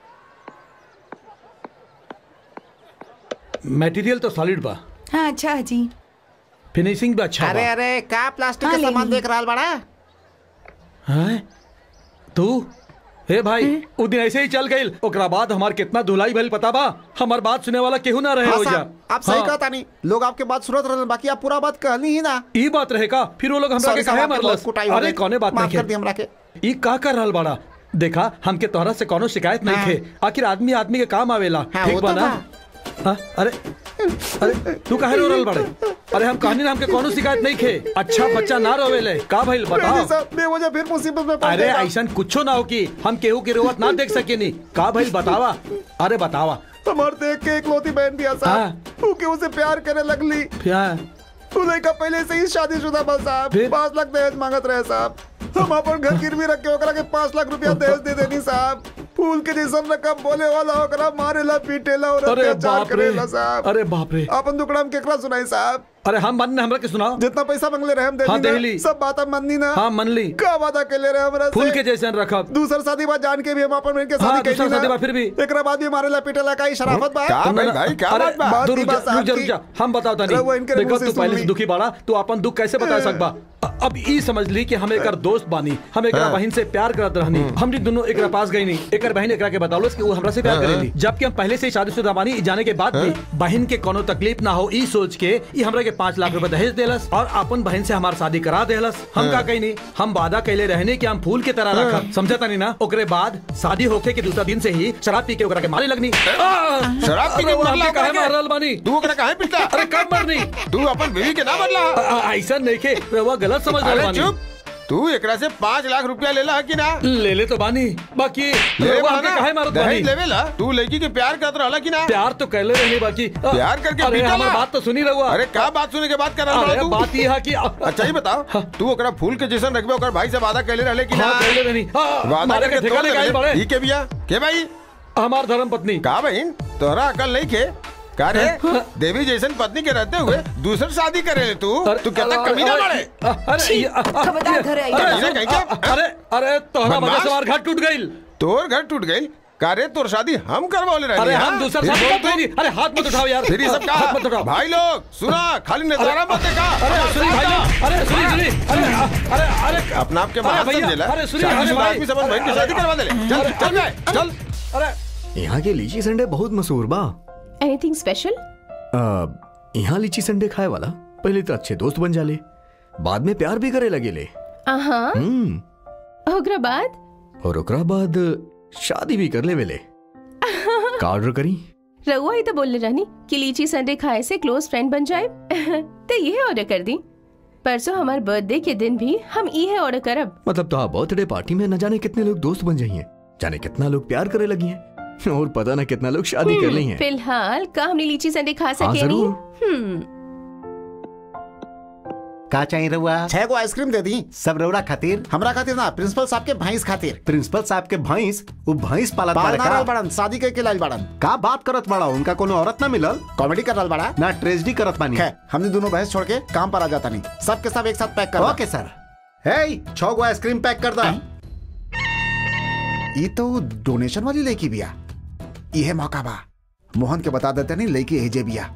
मटेरियल तो सॉलिड बा हाँ अच्छा जी फिनिशिंग भी अच्छा अरे बा अरे का प्लास्टिक हाँ, के ले सामान ली। देख रहा बड़ा हैं तू हे भाई उ दिन ऐसे ही चल गइल ओकरा बाद हमार कितना धुलाई भइल पता बा हमार बात सुने वाला केहू ना रहे हाँ हो जा साहब, आप सही कहता नहीं लोग आपके बात सुनत रहन बाकी आप पूरा बात कहनी ही ना ई बात रहेगा फिर वो लोग हमरा Sorry के साहब, कहे आपके बहुत मरलस कुटाई हो अरे गई। कौने बात माफ नहीं कर दी हमरा के ई का कर रहल बाड़ा देखा हमके तोहरा से कोनो शिकायत नहीं हाँ। थे आखिर आदमी आदमी के काम आवेला हाँ, ठीक वो बा तो ना बा। हाँ, अरे अरे तू काहे रो रहल बाड़े अरे हम कहनी ना हमके कोनो शिकायत नहीं खे अच्छा बच्चा ना रोवेले का भइल बताओ बेवजह फिर मुसीबत में पड़ अरे गए ऐसा कुछो ना हो कि हम केहू की रोवत ना देख सकेनी का भइल बतावा अरे बतावा हमार देख के एक लोती बहन भी हाँ। साहब उनके उसे प्यार करे लगली फिर तू लड़का पहले से ही शादीशुदा बा साहब फिर? पाँच लाख दहेज मांगत रहे साहब हम अपन घर गिरवी रख के ओकरा के पाँच लाख रुपया दहेज दे देनी साहब फूल के जैसन रकम बोले वाला ओकरा मारेला पीटेला और अरे अत्याचार बाप रे करेला साहब अरे बाप रे अपन दुकड़ा में केकरा सुनाई साहब अरे हम मन ने हमरा के सुनाओ जितना पैसा मंगले रहे हम हाँ, देली देली। ना सब बात हम मननी ना हाँ मन ली का वादा के ले रहे हमरा फूल से के जैसे रखब दूसर शादी बात जान के भी हम अपन बहन के हाँ, शादी दूसर कैली शादी ना बा फिर भी। एकरा बाद भी मारेला पीटेला का ही शराफत बा का भाई भाई क्या अरे बात बा बात दो की रुक जा बात साहब रुक जा रुक की। जा हम बताओ तानी रहुआ इनके देखो मुंह से तू सुन पहले ली। से दुखी बाड़ा तू अपन दुख कैसे बता सकबा अ- अब ई समझ ली कि हम एकर दोस्त बानी हम एकरा बहन से प्यार करत रहनी हमनी दोनों एकरा पास गई नहीं एकर बहन एकरा के बतावलस कि वो हमरा से प्यार करेली जबकि हम पहले से ही शादीशुदा बानी ई जाने के बाद भी बहन के कोनो तकलीफ ना हो ई सोच के ई हमरा के पाँच लाख रुपए दहेज देलस और अपन बहन से हमार शादी करा देलस हम का कही नहीं हम वादा कैले रहने कि हम फूल के तरह रखब समझा तानी ना ओकरे बाद शादी होके के दूसरा दिन से ही शराब पी के ओकरा के मारे लगनी शराब पी के अरे वो मरला हमके काहे ओकरा के? मार रहल बानी तू ओकरा काहे पिटला अरे कब मरनी तू अपन बीवी के ना बदला आ- आ- ऐसा नहीं के रवा गलत समझ रहे अरे बानी चुप तू एकरा से पाँच लाख रुपया लेला है कि ना ले ले तो बानी बाकी ले रवा बा हमके ना, काहे मारत बानी दहेज लेवेला तू लड़की के प्यार करत रहला कि ना प्यार तो कहले रहनी बाकी आ- प्यार करके अरे पीटा हमार ना। बात तो सुनी रहुआ अरे का बात सुने के बात कर रहा अरे तू बात ये है कि अच्छा ही बताओ तू ओकरा फूल के जैसन रखबे ओकर भाई से वादा कैले रहले कि ना हाँ कहले रहनी हाँ, वादा मारे के करके ठेका तोड़ लेके आइल देले। बड़े ई के बिया के भाई हमार धर्म पत्नी का बहन तोहरा अकल नहीं खे का रे देवी जैसन पत्नी के रहते हुए दूसर शादी करे तू अरे- तू कितना अरे- कमीना अरे- बड़े अरे ये- खबरदार घर आई। अरे कमीना सुन, कहीं के? अरे अरे तोहरा वजह बदमाश। से हमार घर टूट गई तोर घर टूट गई का रे तोर शादी हम करवाले रहे अरे हम दूसरा शादी मत करी। अरे हाथ मत उठाओ यार फिर ये सब हाथ मत उठाओ कहा भाई लोग सुना खाली नजारा मत देखा अरे सुनी भाई लोग, अरे सुनी सुनी अरे अरे अरे अपना आपके अरे महान भैया, समझेला अरे सुनिए, अरे शादीशुदा भाई। आदमी समझ बहन की शादी करवा दे ले। चल चल बे, चल अरे यहाँ के लीची संडे बहुत मशहूर बा एनीथिंग स्पेशल अ, यहाँ लीची संडे खाए वाला पहले तो अच्छे दोस्त बन जाले बाद में प्यार भी करे लगे ले हाँ हम्म ओकरा बाद और ओकरा बाद शादी भी कर ले वेले का ऑर्डर करी रउआ ही तो बोलने रहनी कि लीची संडे खाए से क्लोज फ्रेंड बन जाए तो ये ऑर्डर कर दी परसों हमारे बर्थडे के दिन भी हम ये ऑर्डर करब मतलब तो बर्थडे पार्टी में न जाने कितने लोग दोस्त बन जाइए जाने कितना लोग प्यार करे लगी हैं और पता ना कितना लोग शादी कर ली हैं फिलहाल का हमने लीची संडे खा सके नहीं जरूर। हम्म का चाहिए रहुआ छह को आइसक्रीम दे दी सब रौरा खातिर हमरा खातिर ना प्रिंसिपल साहब के भैंस खातिर प्रिंसिपल साहब के भैंस वो भैंस पालत बाल बाड़े ना का रहल बड़न शादी के लाइल बड़न का बात करत बाड़ा उनका कोनो औरत ना मिलल कॉमेडी कर रहल बड़ा ना ट्रेजडी करत बानी खैर हमने दोनों भैंस छोड़ के काम पर आ जाता नहीं सबके सब एक साथ पैक कर ओके सर हे छह गो आइसक्रीम पैक कर दा ये तो डोनेशन वाली लड़की बिया यह मौका बा मोहन के बता देते नहीं लड़की एजे बिया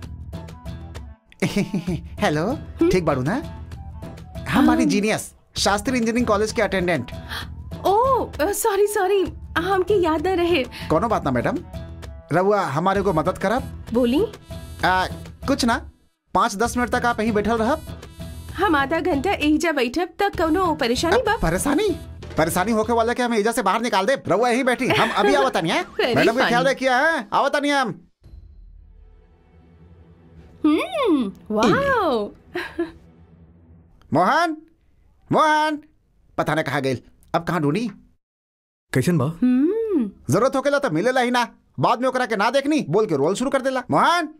हेलो ठीक बाड़ू ना हमारी जीनियस शास्त्री इंजीनियरिंग कॉलेज के अटेंडेंट ओ सॉरी सॉरी हमके याद न रहे कोनो बात ना मैडम रहुआ हमारे को मदद करब बोली आ, कुछ ना पाँच दस मिनट तक आप यहीं बैठल रहब हम आधा घंटा एहिजा बैठब तक कौनो परेशानी बा परेशानी परेशानी होके वाला के हम एजा से बाहर निकाल दे रहुआ यहीं बैठी हम अभी आवता नहीं है Very मैडम का ख्याल funny. रखिए हैं आवता नहीं हम हम्म वाओ मोहन मोहन पता नहीं कहाँ गई अब कहाँ ढूंढी कैसन बा हम्म जरूरत होकेला तो मिलेला ही ना बाद में ओकरा के ना देखनी बोल के रोल शुरू कर देला मोहन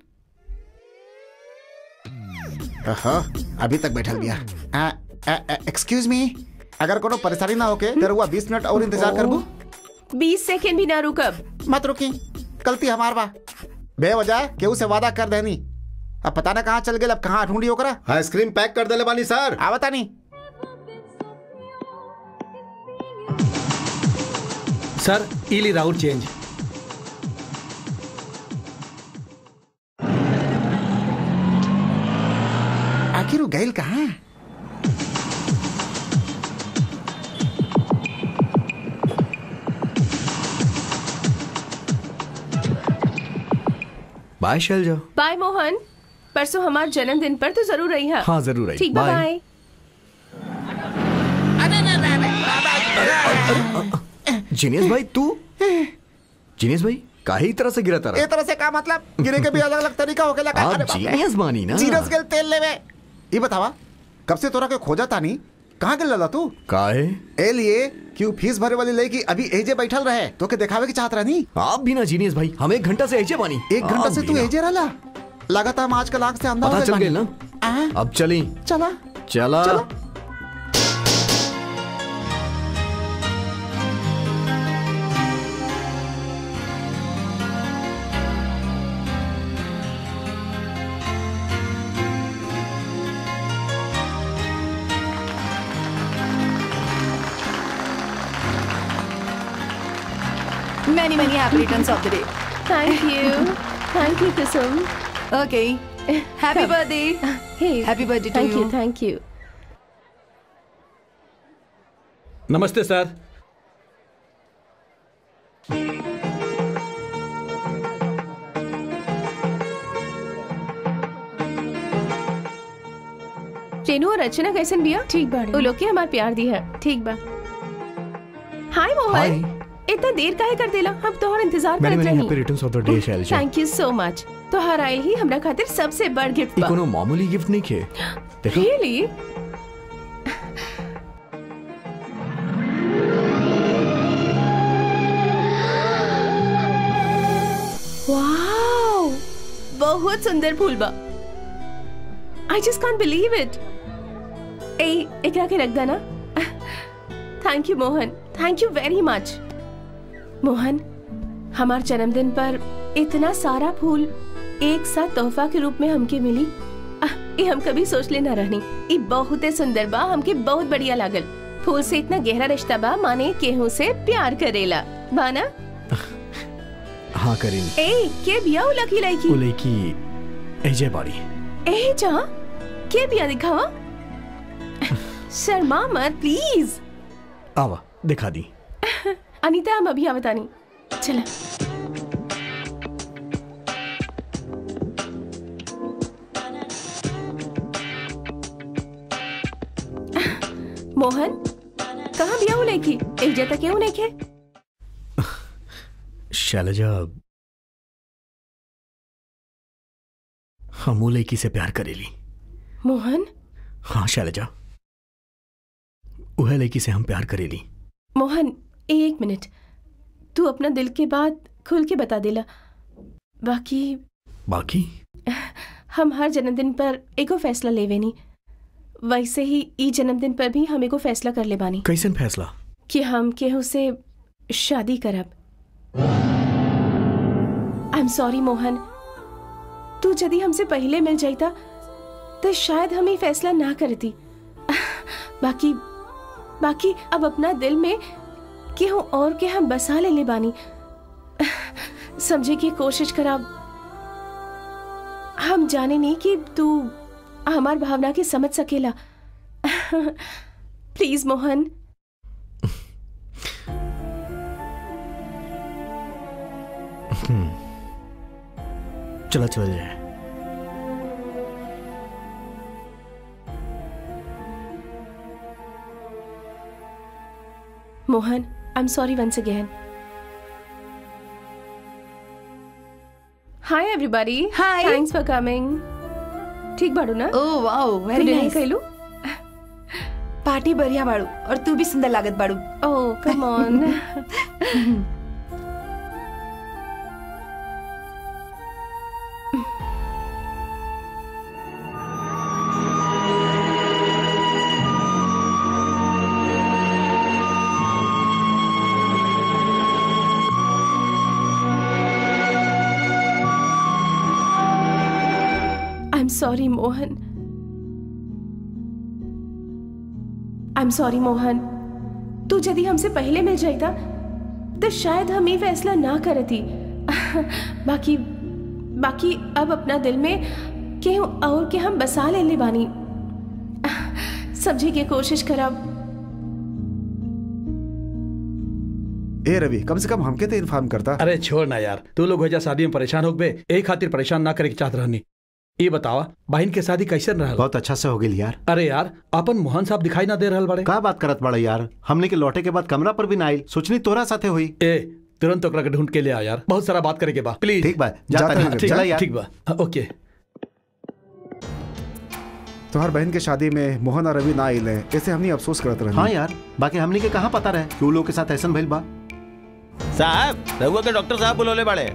ओहो, अभी तक बैठल बिया एक्सक्यूज मी अगर कोनो परेशानी ना होके तो रुआ बीस मिनट और इंतजार करबू बीस सेकेंड भी ना रुकब मत रुकी गलती हमार बा बेवजह केहू से वादा कर देनी अब पता ना कहाँ चल गए अब कहाँ ढूंढी ओकरा आइसक्रीम पैक कर देले बानी सर आवता नहीं सर इली राउट चेंज आखिर वो गैल कहाँ बाय शैलजा बाय मोहन परसों हमारे जन्मदिन पर तो जरूर रही है हाँ, जरूर आई। ठीक बा, बाय। बाय जीनियस भाई तू जीनियस भाई काहे तरह से गिरा ए तारा तरह से का मतलब गिरे के भी अलग अलग तरीका होकेला का आप अरे बाप रे। जीनियस मानी ना जीरस गेल तेल लेवे ये बतावा कब से तोरा के खोजा तानी कहाँ गेल लला तू काहे ए लिए क्यों फीस भरे वाली लड़की अभी एजे बैठल रहे तो के दिखावे की चाहत रहनी आप भी ना जीनियस भाई हम एक घंटा से ऐसे बानी एक घंटा आप से भी तू ना। एजे रहला लगातार हम आज कल आंख से अंधा हो पता गए चल बानी। गई ना आ, अब चली चला चला चलो। Many, many happy returns of the day. Thank you thank you Kusum Okay. Happy birthday. Hey Happy birthday to thank you you. Thank you नमस्ते सर रेनू और रचना कैसन बिया ठीक बा वो लोग के हमार प्यार दी है ठीक बा हाय मोहन इतना देर काहे कर देला हम तोहर इंतजार मैंने करत मैंने हैप्पी रही returns of the day Shailaja thank you so much तोहर आइल ही हमरा खातिर सबसे बड़ गिफ्ट ये बा कोनो मामूली गिफ्ट नहीं खे देखो रियली वाओ बहुत सुंदर फूल बा I just can't believe it ए एकरा के रख देना thank you Mohan thank you very much Mohan हमार जन्मदिन पर इतना सारा फूल एक साथ तोहफा के रूप में हमके मिली आह, ये हम कभी सोच लेना रहनी ये बहुत सुंदर बा हमके बहुत बढ़िया लागल फूल से इतना गहरा रिश्ता बा माने केहू से प्यार करेला बाना हाँ करीन ए के बिया उ लकी लड़की वो लड़की अजय बाड़ी ए जा के बिया दिखावा शर्मा मत प्लीज आवा दिखा दी अनीता हम अभी आवतानी चला मोहन कहाँ बिया उ लड़की एक जता क्यों नहीं खे शैलजा हम वो लड़की से प्यार करेली मोहन हाँ शैलजा वह लड़की से हम प्यार करेली मोहन एक मिनट तू अपना दिल के बात खुल के बता देला बाकी बाकी हम हर जन्मदिन पर एगो फैसला लेवेनी वैसे ही ई जन्मदिन पर भी हम एगो फैसला कर ले बानी कैसन फैसला कि हम केहू से शादी करब आई एम सॉरी मोहन तू यदि हमसे पहले मिल जाता तो शायद हम ये फैसला ना करती बाकी बाकी अब अपना दिल में केहू और के हम बसा ले ले बानी समझे की कोशिश करब हम जाने नहीं कि तू हमार भावना के समझ सकेला प्लीज मोहन चला चला जाए Mohan I am sorry once again hi everybody Hi. Thanks for coming ठीक बाड़ू ना Oh wow, very तू नहीं nice. कहलू पार्टी बढ़िया बाड़ू और तू भी सुंदर लागत बाड़ू oh come on sorry Mohan I am sorry Mohan तू यदि हमसे पहले मिल जाता तो शायद हम ये फैसला ना करती बाकी बाकी अब अपना दिल में केहू और के हम बसा ले ले बानी समझे के कोशिश करब ए रवि कम से कम हमके तो इन्फॉर्म करता अरे छोड़ ना यार तू लोग वजह शादी में परेशान हो गए एक खातिर परेशान ना करे के चाहत रहनी ये बतावा बहन के शादी कैसे रहल बहुत अच्छा से हो गई यार अरे यार अपन मोहन साहब दिखाई ना दे रहल बड़े का बात करत बड़ा यार हमने के लौटे के बाद कमरा पर भी ना आइल सोचनी तोरा साथे हुई ए तुरंत ओकरा के ढूंढ के ले आ यार बहुत सारा बात करे के बा प्लीज ठीक बा जाता जाता नहीं है, ठीक चला बा यार ठीक बा ओके तुम्हार बहन के शादी में मोहन और रवि ना आइले ऐसे हमनी अफसोस करत रहे हाँ यार बाकी हमने के कहाँ पता रहे कि वो लोग के साथ ऐसा भइल बा साहब रहुआ के डॉक्टर साहब बुलौले बड़े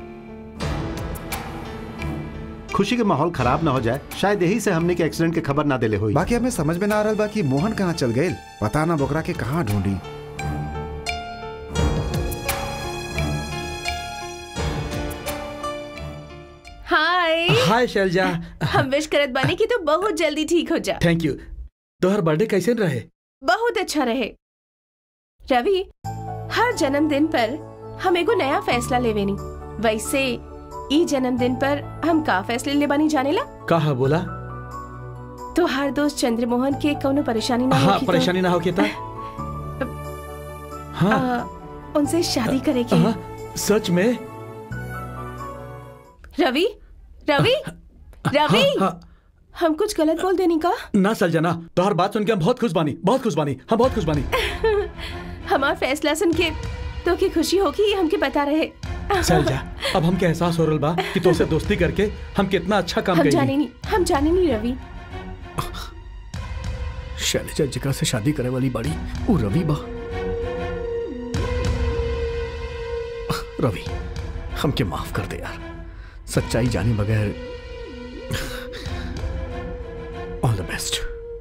खुशी के माहौल खराब ना हो जाए शायद यही से हमने के एक्सीडेंट के खबर ना देले हुई बाकी हमें समझ में ना आ रहा बा कि मोहन कहाँ चल गए पता ना बोकरा के कहाँ ढूंढी हाय हाय शैलजा हम विश करत बानी कि तू बहुत जल्दी ठीक हो जा थैंक यू तोहर बर्थडे कैसे रहे बहुत अच्छा रहे रवि हर जन्मदिन पर हम एगो नया फैसला लेवेनी वैसे ई जन्मदिन पर हम का फैसले ले बानी जानेला कहा बोला तो हर दोस्त चंद्रमोहन के कोनो परेशानी ना हाँ होखी तो, परेशानी ना हो के था हाँ आ, उनसे शादी करे के हाँ, सच में रवि रवि रवि हाँ, हाँ, हम कुछ गलत बोल देनी का ना सलजना तोहर बात सुन के हम बहुत खुश बानी बहुत खुश बानी हम बहुत खुश बानी हमार फैसला सुन के तो की खुशी होगी ये हमके बता रहे चल जा अब हमके एहसास हो रहा बा कि तोसे दोस्ती करके हम कितना अच्छा काम हम जाने करेंगे नहीं हम जाने नहीं रवि शैलजा जिकरा से शादी करे वाली बाड़ी वो रवि बा रवि हमके माफ कर दे यार सच्चाई जाने बगैर ऑल द बेस्ट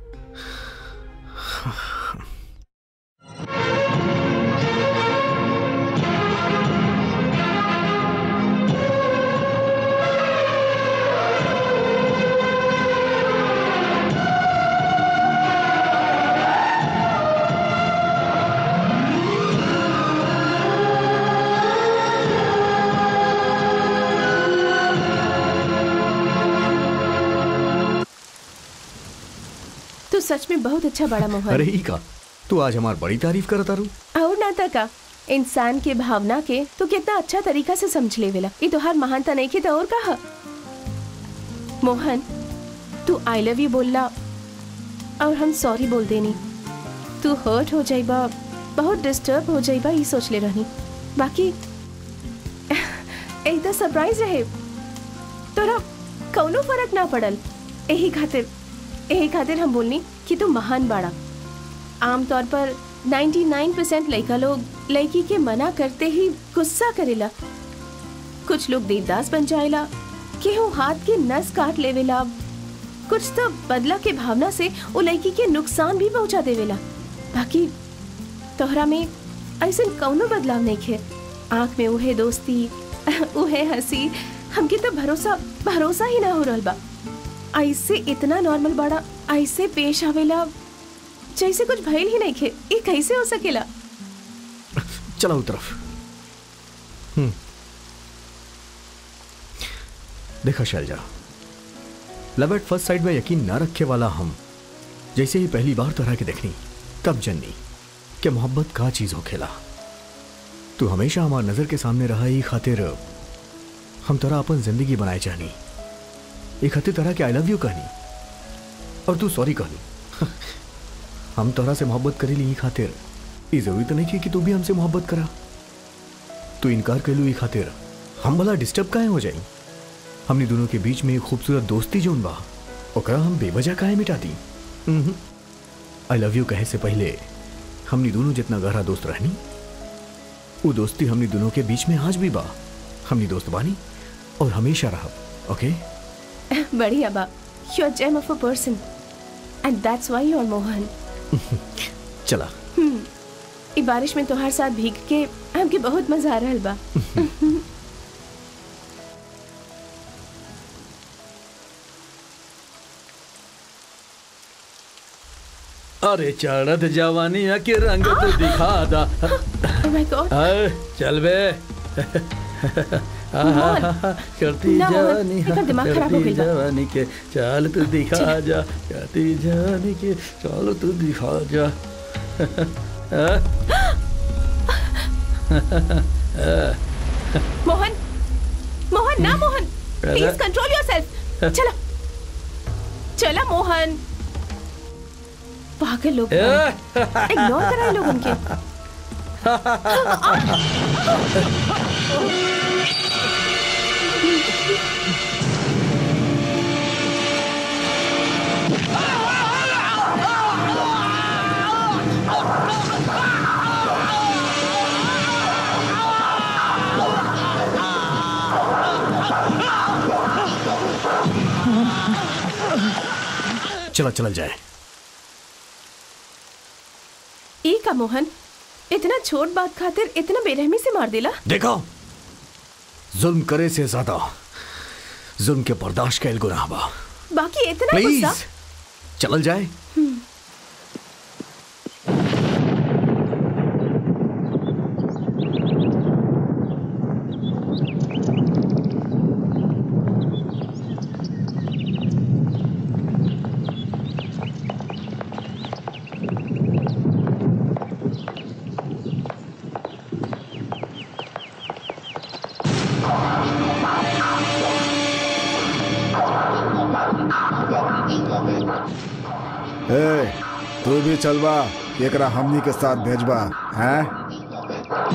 तू सच में बहुत अच्छा बड़ा मोहन अरे ही का तू आज हमार बड़ी तारीफ करत तारू और नाता का इंसान के भावना के तू कितना अच्छा तरीका से समझ लेवेला ये तो हर महानता नहीं के तो और कहा मोहन तू आई लव यू बोलला और हम सॉरी बोल देनी तू हर्ट हो जाइबा बहुत डिस्टर्ब हो जाइबा ये सोच ले रहनी बाकी एक तो सरप्राइज रहे तोरा कौनो फर्क ना पड़ल यही खातिर यही खातिर हम बोलनी कि तू महान बाड़ा आमतौर पर 99% लड़का लोग लड़की के मना करते ही गुस्सा करेला कुछ लोग देवदास बन जाएला केहू हाथ के नस काट लेवेला कुछ तो बदला के भावना से वो लड़की के नुकसान भी पहुंचा देवेला बाकी तोहरा में ऐसे कौनो बदलाव नहीं खे आंख में उहे दोस्ती उहे हंसी हमके तो भरोसा भरोसा ही ना हो रहल बा ऐसे इतना नॉर्मल बड़ा ऐसे पेश आवेला जैसे कुछ भइल ही नहीं खे ये कैसे हो सकेला चला उस तरफ हम्म। देखा Shailaja love at first sight में यकीन ना रखे वाला हम जैसे ही पहली बार तरह के देखनी तब जननी कि मोहब्बत का चीज हो खेला तू हमेशा हमार नजर के सामने रहा ही खातिर हम तरह अपन जिंदगी बनाए चाहनी एक खातिर तरह के आई लव यू कहनी और तू सॉरी कहनी हम तोरा से मोहब्बत करी ली ई खातिर ई जरूरी तो नहीं की कि तू भी हमसे मोहब्बत करा तू इनकार कर लू ई खातिर हम भला डिस्टर्ब काहे हो जाई हमने दोनों के बीच में एक खूबसूरत दोस्ती जोन बा ओकरा हम बेवजह काहे मिटा दी आई लव यू कहे से पहले हमने दोनों जितना गहरा दोस्त रहनी वो दोस्ती हमने दोनों के बीच में आज भी बा हमने दोस्त बानी और हमेशा रहा ओके बढ़िया बा you are gem of a person and that's why you are Mohan चला ई बारिश में तोहार साथ भीग के हमके बहुत मजा आ रहल बा अरे चढ़त जवानी के रंग तू दिखा दा Oh my God. अरे, चल बे मोहन, करती ना, मोहन, जवानी एकर दिमाग खराब हो करती गइल बा। जवानी के चल तू दिखा जा करती जवानी के चल तू दिखा जा मोहन मोहन ना मोहन प्लीज कंट्रोल योरसेल्फ चला चला मोहन पागल लोग इग्नोर करा लोग उनके चला चला जाए ई का मोहन इतना छोट बात खातिर इतना बेरहमी से मार दिला देखो जुल्म करे से ज्यादा जुल्म के बर्दाश्त का गुनाह बा बाकी इतना प्लीज गुस्सा चलल जाए ए, तू भी चलबा एकरा हमनी के साथ भेजबा हैं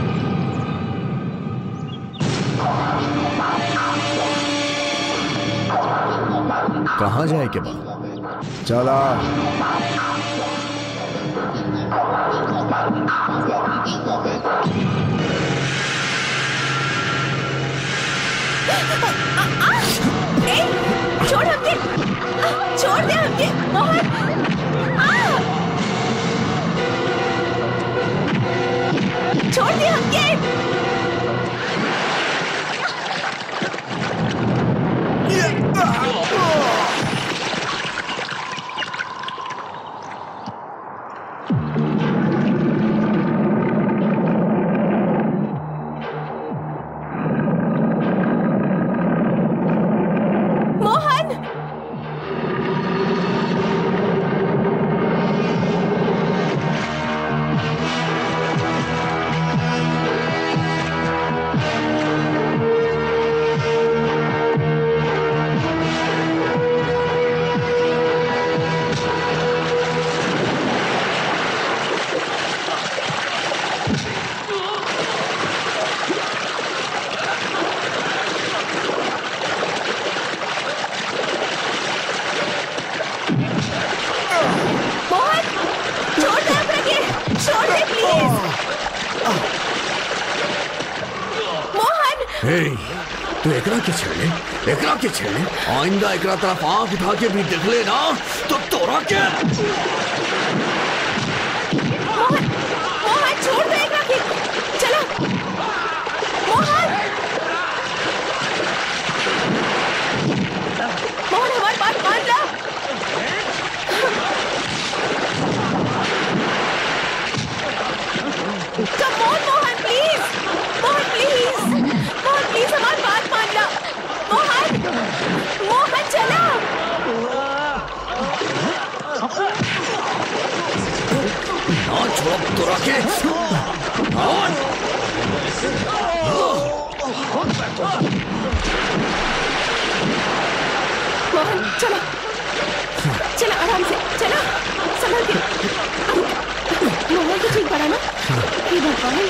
कहाँ जाए के बाद चला ए, छोड़ हमके छोड़ दे हमके मोहन आ! छोड़ दे हमके मोहन मोहन छोड़ दे हमरा के छोड़ दे प्लीज मोहन हे तू एकरा के छेड़े एकरा के छेड़े आइंदा एकरा तरफ आंख उठा के भी देख ले ना तो तोरा के मोहन मोहन छोड़ दे एकरा के चलो मोहन मोहन हमारी बात मान ला Come on, Mohan please Mohan please Mohan please हमारी बात मान ला मोहन मोहन चला ना छोड़ तोरा के हाँ मोहन चलो चलो आराम से चलो संभल के मोहन तो ठीक पड़ा ना ये भगवान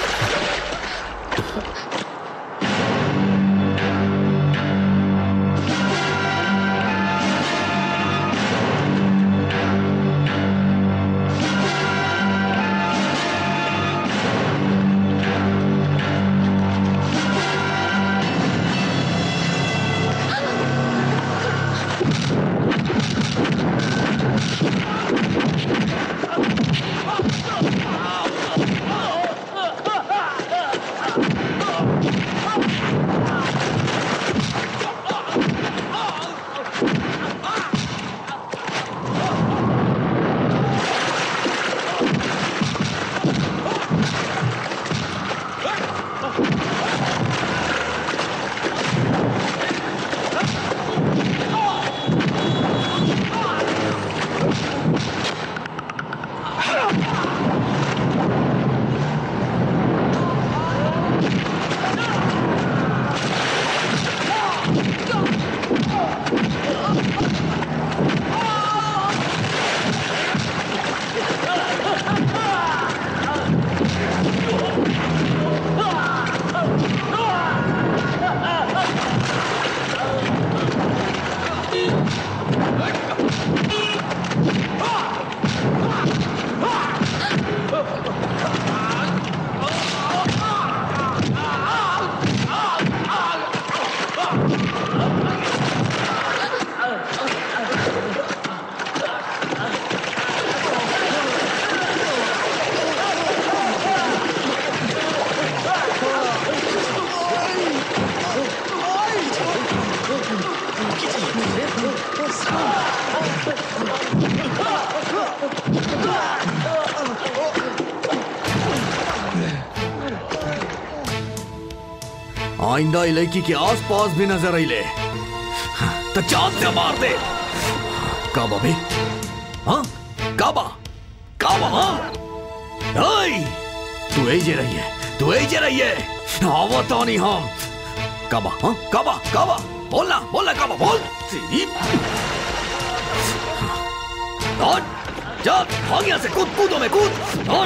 आइंदा ई लड़की के आस पास भी नजर अले तो चांद से मार दे काबा भी हाँ काबा काबा हाँ ओए तू ए जे रही है तू ए जे रही है आवा तो नहीं हम काबा हाँ काबा काबा बोलना बोलना काबा बोल सी- और जा भाग यहाँ से कूद कूदो में कूद और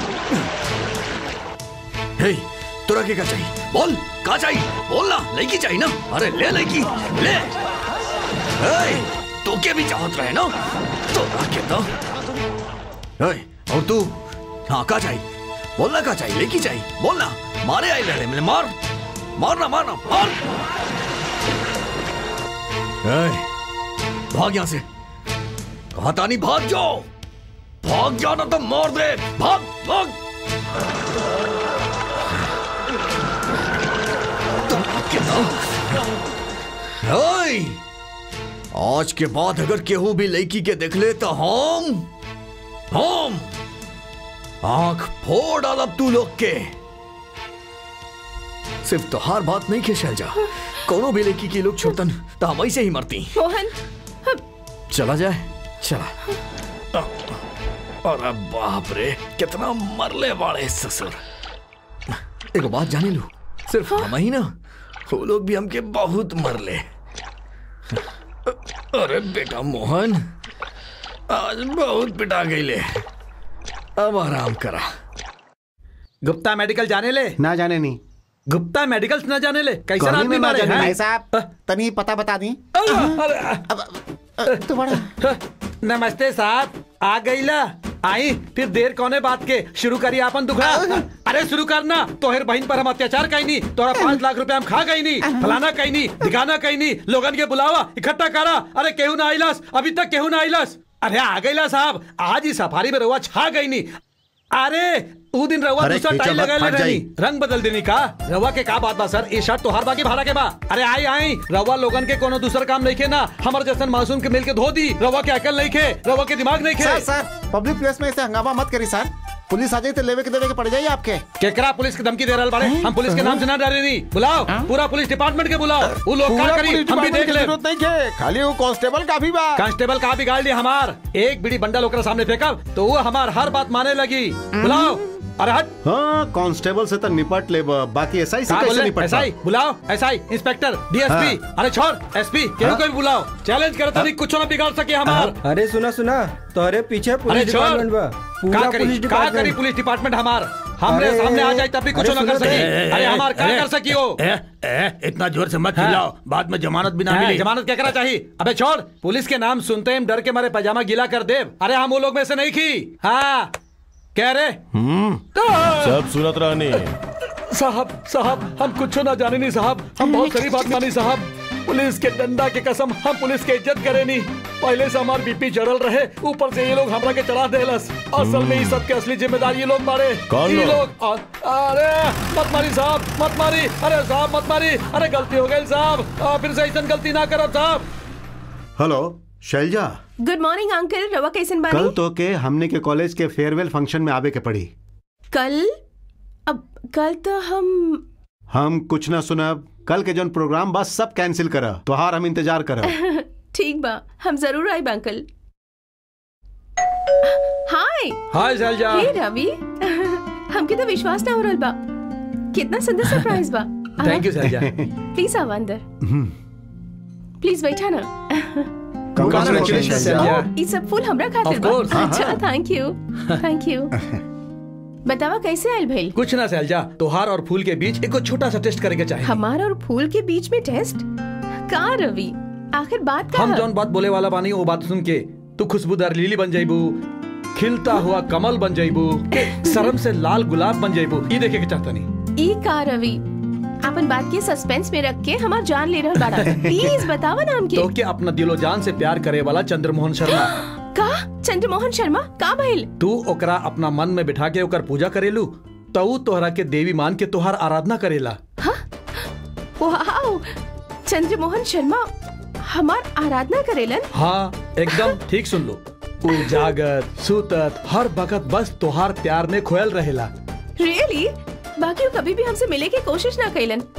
हे तुरा के क्या चाहिए बोल कहा चाहिए बोलना लड़की चाहिए ना अरे ले लड़की ले हे तू के भी चाहत रहे ना तो के तो हे और तू हाँ कहा चाहिए बोलना कहा चाहिए लेकी चाहिए बोलना मारे आई लड़े मैंने मार मारना मारना मार हे, भाग यहां से कहा था नहीं भाग जाओ भाग जाना तो मार दे भाग भाग तो भाग के ना हे, आज के बाद अगर केहू भी लड़की के देख ले तो हम हम आंख फोड़ डालब तू लोग के सिर्फ तोहार बात नहीं खेल जा कोनो भी लड़की की लोग छोड़तन तो हम ऐसे ही मरती मोहन चला जाए चला अरे बाप रे कितना मरले वाले ससुर एक बात जाने लू सिर्फ हम ही ना वो लोग भी हमके बहुत मरले अरे बेटा मोहन आज बहुत पिटा गईले अब आराम करा गुप्ता मेडिकल जाने ले ना जाने नहीं गुप्ता मेडिकल न जाने ले कैसे कहीं आदमी में ना मारे जाने हैं? भाई साहब तनी पता बता दी अरे, तो बड़ा नमस्ते साहब आ गईला आई फिर देर कौने बात के शुरू करिए अपन दुखड़ा अरे शुरू करना तोहर बहन पर हम अत्याचार कहीं नहीं तोरा पाँच लाख रुपए हम खा गई नहीं फलाना कहीं नहीं दिखाना कहीं नहीं लोगन के बुलावा इकट्ठा करा अरे केहू ना आइलस अभी तक केहू ना आइलस अरे आ गईला साहब आज ही सफारी में रहुआ छा गई नहीं अरे ऊ दिन रहुआ अरे दूसरा खींचा टाइल मत, लगा ले फट रही जाई। रंग बदल देनी का रवा के का बात बा सर ये शर्ट तो हर बाकी भाड़ा के बा अरे आई आई रवा लोगन के कोनो दूसर काम नहीं खे ना हमारे जैसन मासूम के मिल के धो दी रवा के अकल नहीं खे रवा के दिमाग नहीं सर खे सर पब्लिक प्लेस में ऐसे हंगामा मत करी सर पुलिस आ जाए तो लेवे के देवे के पड़ जाइए आपके केकरा पुलिस की धमकी दे रहा बाड़े हम पुलिस के नाम से ना डरे नहीं बुलाओ पूरा पुलिस डिपार्टमेंट के बुलाओ वो लोग का करी हम भी देख ले जरूरत नहीं है खाली वो कांस्टेबल का भी बा कांस्टेबल का बिगाड़ ली हमार एक बीड़ी बंडल ओकरा सामने फेंकब तो वो हमार हर बात माने लगी बुलाओ अरे हट हाँ कांस्टेबल से तो निपट ले बा, बाकी एसआई से का कैसे बोले निपटता एसआई बुलाओ एसआई इंस्पेक्टर डीएसपी अरे छोड़ एसपी केहू को भी बुलाओ चैलेंज करता नहीं कुछ ना बिगाड़ सके हमार अरे सुना सुना तोहरे पीछे अरे पुलिस छोड़ डिपार्टमेंट बा का पूरा करी पुलिस का करी डिपार्टमेंट पुलिस डिपार्टमेंट हमार हमरे अरे, सामने आ जाए तब भी कुछ अरे ना कर सुनो तो। सकी ए, अरे हमार का कर सकी हो ए, ए, इतना जोर से मत चिल्लाओ बाद में जमानत भी ना हाँ, मिली जमानत क्या करा चाहिए अबे छोड़ पुलिस के नाम सुनते ही हम डर के मारे पैजामा गीला कर दे अरे हम वो लोग में से नहीं की हाँ कह रहे सब सुनत रहनी साहब साहब हम कुछ ना जाने नहीं साहब हम बहुत गरीब आदमी नहीं साहब पुलिस के डंडा के कसम हम पुलिस के इज्जत करे नहीं पहले से हमार बीपी चढ़ल रहे ऊपर से ये लोग हमरा के चढ़ा देलस असल में ये सब के असली जिम्मेदार ये लोग मारे कौन ये लोग? लोग अ- अरे मत मारी साहब मत मारी अरे साहब मत मारी अरे गलती हो गई साहब आ, फिर से ऐसा गलती ना करो साहब hello Shailaja good morning uncle रवा कैसन कल बानी तो के हमने के कॉलेज के फेयरवेल फंक्शन में आवे के पड़ी कल अब कल तो हम हम कुछ ना सुनब कल के जौन प्रोग्राम बस सब कैंसिल करा तोहार हम इंतजार करब ठीक बा हम जरूर आए अंकल हाय हाय शैलजा हे रवि हमके तो विश्वास ना हो रहल बा कितना सुंदर सरप्राइज बा थैंक यू शैलजा प्लीज आवा अंदर प्लीज बैठा ना Congratulations, शैलजा। ई सब फूल हमरा खातिर Of बा course, हाँ, अच्छा हाँ। थैंक यू थैंक यू बतावा कैसे आयल भइल कुछ ना शैलजा तोहार और फूल के बीच एक छोटा सा टेस्ट करके चाहिए हमार और फूल के बीच में टेस्ट का रवि आखिर बात का हम है? जौन बात बोले वाला बानी वो बात सुन के तू खुशबूदार लिली बन जाइबू खिलता हुआ कमल बन जाइबू शर्म से लाल गुलाब बन जाइबू ये देखे के चाहता नहीं ई का रवि अपन बात के सस्पेंस में रख के हमार जान ले रहल बाड़ा प्लीज बतावा नाम के तो के अपना दिलो जान से प्यार करे वाला चंद्रमोहन शर्मा का चंद्रमोहन शर्मा का भइल तू ओकरा अपना मन में बिठा के ओकर पूजा करेलू तो ऊ तोहरा के देवी मान के तोहार आराधना करेला वाओ चंद्रमोहन शर्मा हमार आराधना करेलन हाँ एकदम ठीक सुन लो ऊ जागत सुतत हर वक्त बस तोहार प्यार में खोयल रहेला रियली बाकी वो कभी भी हमसे मिले की कोशिश ना कैलन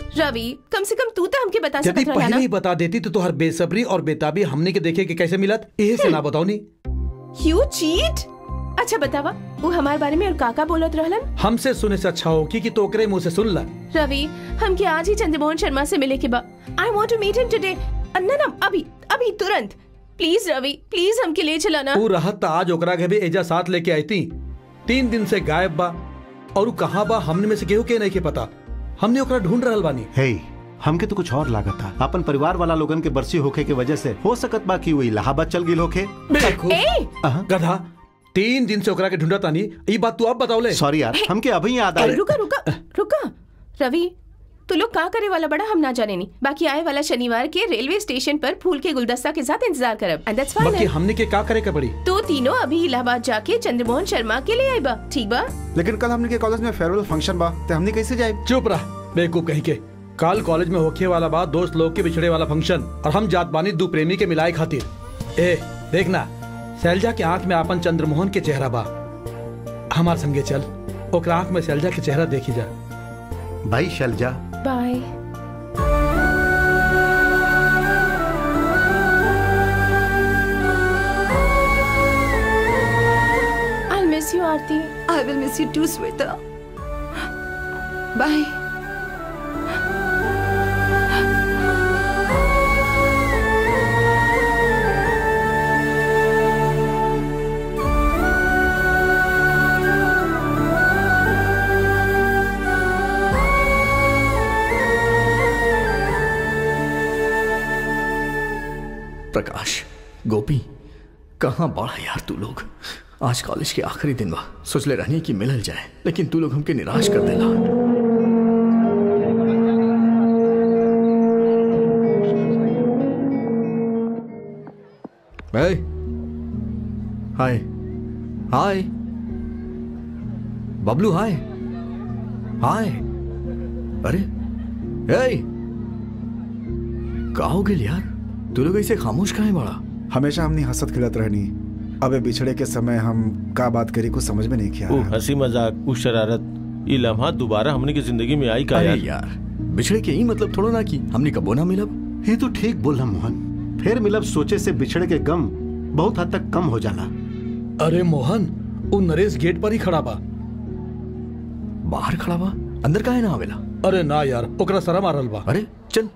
रवि कम से कम तू तो हमके बता यदि सकत रहला पहले ना ही बता देती तो तुहार बेसब्री और बेताबी हमने के देखे कि कैसे मिलत एहे से ना बताओ नी यू चीट अच्छा बतावा वो हमारे बारे में और काका बोलत रहलन हमसे सुने से अच्छा हो कि, कि तोकरे मुंह से सुन ला रवि हमके आज ही चंद्रमोहन शर्मा से मिले के बा I want to meet him today ना ना अभी अभी तुरंत प्लीज रवि प्लीज हमके ले चला ना तू रहत त आज ओकरा के भी एजा साथ लेके आई थी तीन दिन से गायब बा और उ कहाँ बा हमने में से केहू के नहीं के पता हमने ओकरा ढूंढ रहल बानी हे हमके तो कुछ और लागत था अपन परिवार वाला लोगन के बरसी होखे के वजह से हो सकत बा कि वो इलाहाबाद चल गिल होखे बेवकूफ गधा तीन दिन से ओकरा के ढूंढा तानी ई बात तू अब बताओले सॉरी यार हमके अभी याद अरे आया रुका रुका रुका रवि तू लोग का करे वाला बड़ा हम ना जाने नहीं बाकी आए वाला शनिवार के रेलवे स्टेशन पर फूल के गुलदस्ता के साथ इंतजार करब एंड दैट्स बाकी फाइन हमने के का करे के पड़ी तो तीनों अभी इलाहाबाद जाके चंद्रमोहन शर्मा के लिए आई बा ठीक बा लेकिन कल हमने के कॉलेज में फेयरवेल फंक्शन बा ते हमने कैसे जाए चुप रह बेवकूफ कहीं के काल कॉलेज में होखे वाला बात दोस्त लोग के बिछड़े वाला फंक्शन और हम जात बानी दो प्रेमी के मिलाए खातिर ए देखना शैलजा के आंख में आपन चंद्रमोहन के चेहरा बा हमार संगे चल ओकरा आंख में शैलजा के चेहरा देखी जा भाई Shailaja bye I miss you Aarti I will miss you too, Sweta. Bye. Prakash Gopi कहाँ बाढ़ा यार तू लोग आज कॉलेज के आखिरी दिन बा सोचले रहनी कि मिलल जाए लेकिन तू लोग हमके निराश कर देला ए, हाय हाय बबलू हाय हाय अरे ए का हो गेल यार तू लोग ऐसे खामोश काहे बड़ा हमेशा हमने हंसत खिलत रहनी अबे बिछड़े के समय हम का बात करी कुछ समझ में नहीं किया वो हंसी मजाक वो शरारत ये लम्हा दोबारा हमने की जिंदगी में आई का अरे यार यार बिछड़े के ही मतलब थोड़ा ना कि हमने कबो ना मिलब ये तो ठीक बोला मोहन फिर मिलब सोचे से बिछड़े के गम बहुत हद तक कम हो जाला अरे मोहन वो नरेश गेट पर ही खड़ा बा बाहर खड़ा बा अंदर काहे ना आवेला अरे ना यार ओकरा शरम आ रहल बा अरे चल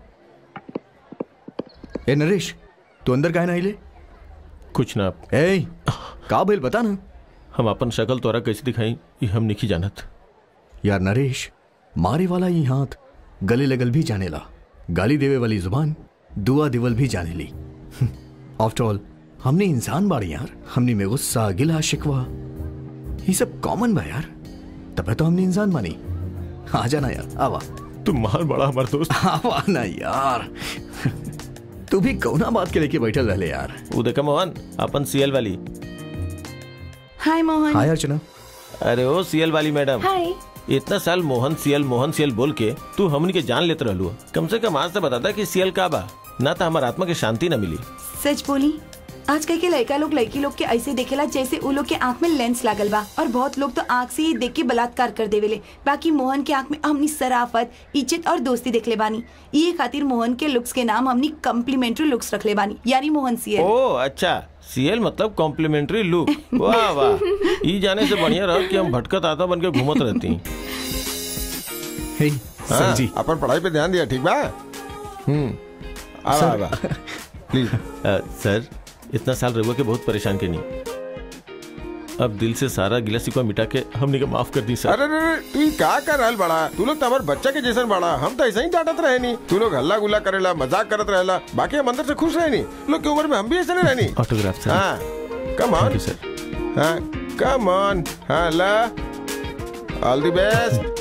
ए नरेश तू अंदर काहे ना आइले कुछ ना ए का भइल बता ना हम अपन शक्ल तोरा कैसे दिखाई ये हम नहीं जानत यार नरेश मारे वाला ये हाथ गले लगल भी जानेला गाली देवे वाली जुबान दुआ दिवल भी जाने ली आफ्टर ऑल हमने इंसान बाड़ी यार हमने में गुस्सा गिला शिकवा ये सब कॉमन बा यार तबे तो हमने इंसान मानी आ जाना यार आवा तुम मार बड़ा हमारा दोस्त आवा ना यार तू भी कौना बात के लेके बैठल रहले यार वो देखा मोहन अपन सीएल वाली हाय मोहन हाय अर्चना अरे ओ सीएल वाली मैडम हाय इतना साल मोहन सीएल मोहन सीएल बोल के तू हमनी के जान लेते रहलू कम से कम आज से बताता कि सीएल का बा ना तो हमार आत्मा के शांति न मिली सच बोली आज कल के लड़का लोग लड़की लोग के ऐसे देखेला जैसे उ लोग के आंख में लेंस लागल बा और बहुत लोग तो आंख से ही देख के बलात्कार कर देवेले बाकी मोहन के आंख में हमनी सराफत इज्जत और दोस्ती देखले बानी ये खातिर मोहन के लुक्स के नाम हमनी कम्प्लीमेंट्री लुक्स रखले बानी यानी मोहन सियर ओ अच्छा सीएल मतलब कॉम्प्लीमेंट्री लुक वाह वाह ई जाने से बढ़िया रह कि हम भटकत आता बन के घूमत रहती हे हाँ, अपन पढ़ाई पे ध्यान दिया ठीक बा हम्म आवा सर। आवा प्लीज सर इतना साल रघुआ के बहुत परेशान के नहीं अब दिल से सारा गिला सिकवा मिटा के हमने का माफ कर दी सर अरे अरे तू ही का कर रहल बड़ा तू लोग तो हमारे बच्चा के जैसन बड़ा हम तो ऐसा ही डांटत रहे नहीं तू लोग हल्ला गुल्ला करेला मजाक करत रहेला बाकी हम अंदर से खुश रहे नहीं लोग की उम्र में हम भी ऐसे नहीं रहनी ऑटोग्राफ सर हाँ कम ऑन सर हाँ कम ऑन हाँ ला ऑल द बेस्ट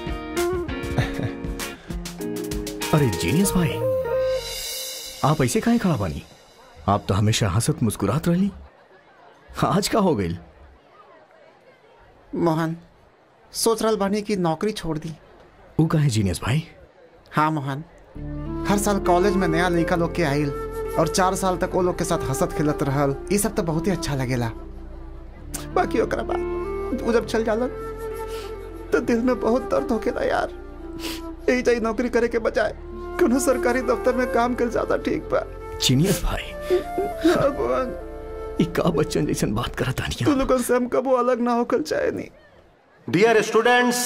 अरे जीनियस भाई आप ऐसे काहे खड़ा बानी आप तो हमेशा हंसत मुस्कुरात रहली आज का हो गई मोहन सोच रहल बानी कि नौकरी छोड़ दी ऊ काहे जीनियस भाई हाँ मोहन हर साल कॉलेज में नया लड़का लोग के आइल और चार साल तक वो लोग के साथ हंसत खिलत रहल ये सब तो बहुत ही अच्छा लगेला बाकी ओकरा बाद वो जब चल जाला तो दिल में बहुत दर्द होकेला यार यही चाहिए नौकरी करे के बजाय कोनो सरकारी दफ्तर में काम कर ज्यादा ठीक बा जीनियस भाई भगवान ई का बच्चन जैसन बात करत तानिया तू लोगन से हम कबो अलग ना होकर चाहे नहीं डियर स्टूडेंट्स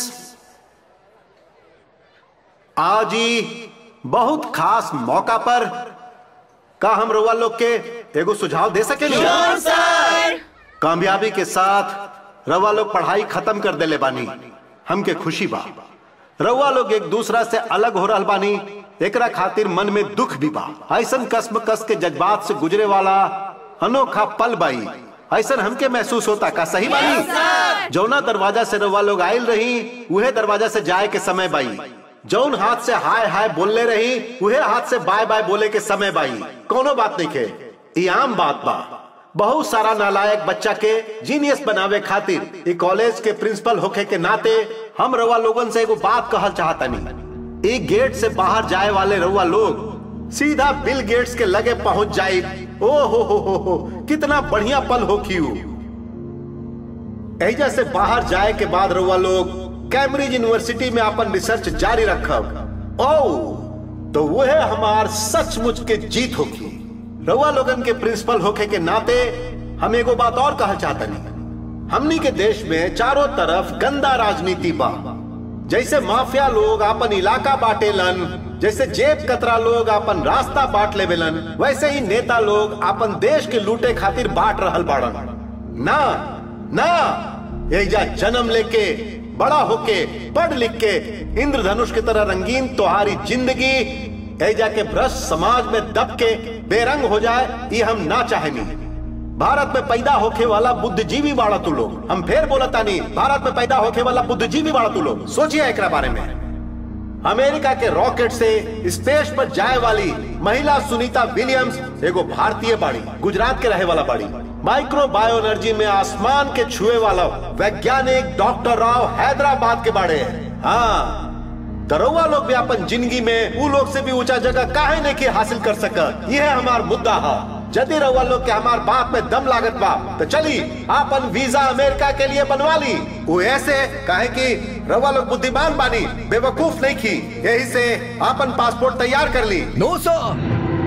आज ही बहुत खास मौका पर का हम रउआ लोग के एगो सुझाव दे सके कामयाबी के साथ रउआ लोग पढ़ाई खत्म कर देले बानी हमके खुशी बा रउआ लोग एक दूसरा से अलग हो रहल बानी एकरा खातिर मन में दुख भी बा ऐसन कसम कस के जज्बात से गुजरे वाला अनोखा पल बाई ऐसन हमके महसूस होता का सही बानी जौना दरवाजा से रउआ लोग आयल रही उहे दरवाजा से जाए के समय बाई जौन हाथ से हाय हाय बोलले रही उहे हाथ से बाय बाय बोले के समय बाई कोनो बात नहीं के ई आम बात बा बहुत सारा नालायक बच्चा के जीनियस बनावे खातिर ई कॉलेज के प्रिंसिपल होखे के नाते हम रउआ लोगन से एगो बात कहल चाहतनी एक गेट से बाहर जाए वाले रउआ लोग सीधा बिल गेट्स के लगे पहुंच जाए ओ हो हो हो हो कितना बढ़िया पल हो क्यू एजा से बाहर जाए के बाद रउआ लोग कैम्ब्रिज यूनिवर्सिटी में अपन रिसर्च जारी रखब ओ तो वह हमार सचमुच के जीत होगी रउआ लोगन के प्रिंसिपल होखे के नाते हम एगो बात और कहल चाहतनी हमनी के देश में चारों तरफ गंदा राजनीति बा जैसे माफिया लोग अपन इलाका बांटेलन जैसे जेब कतरा लोग अपन रास्ता बांट लेवेलन वैसे ही नेता लोग अपन देश के लूटे खातिर बांट रहल बाड़न ना ना एजा जन्म लेके बड़ा होके पढ़ लिख के इंद्रधनुष की तरह रंगीन तुम्हारी जिंदगी एजा के भ्रष्ट समाज में दब के बेरंग हो जाए ये हम ना चाहेनी भारत में पैदा होके वाला बुद्धिजीवी बाड़ा तू लोग हम फिर बोलता नहीं भारत में पैदा होके वाला बुद्धिजीवी बाड़ा तू लोग सोचिए एक बारे में अमेरिका के रॉकेट से स्पेस पर जाए वाली महिला सुनीता विलियम्स एगो भारतीय बाड़ी गुजरात के रहे वाला बाड़ी माइक्रो बायो एनर्जी में आसमान के छुए वाला वैज्ञानिक डॉक्टर राव हैदराबाद के बाड़े हैं हाँ दरोगा लोग भी अपन जिंदगी में उ लोग से भी ऊंचा जगह काहे नहीं के हासिल कर सका यह हमार मुद्दा है यदि रउआ लोग के हमार बात में दम लागत बा तो चली आपन वीजा अमेरिका के लिए बनवा ली वो ऐसे काहे कि रउआ लोग बुद्धिमान बानी बेवकूफ नहीं की यही से आपन पासपोर्ट तैयार कर ली no sir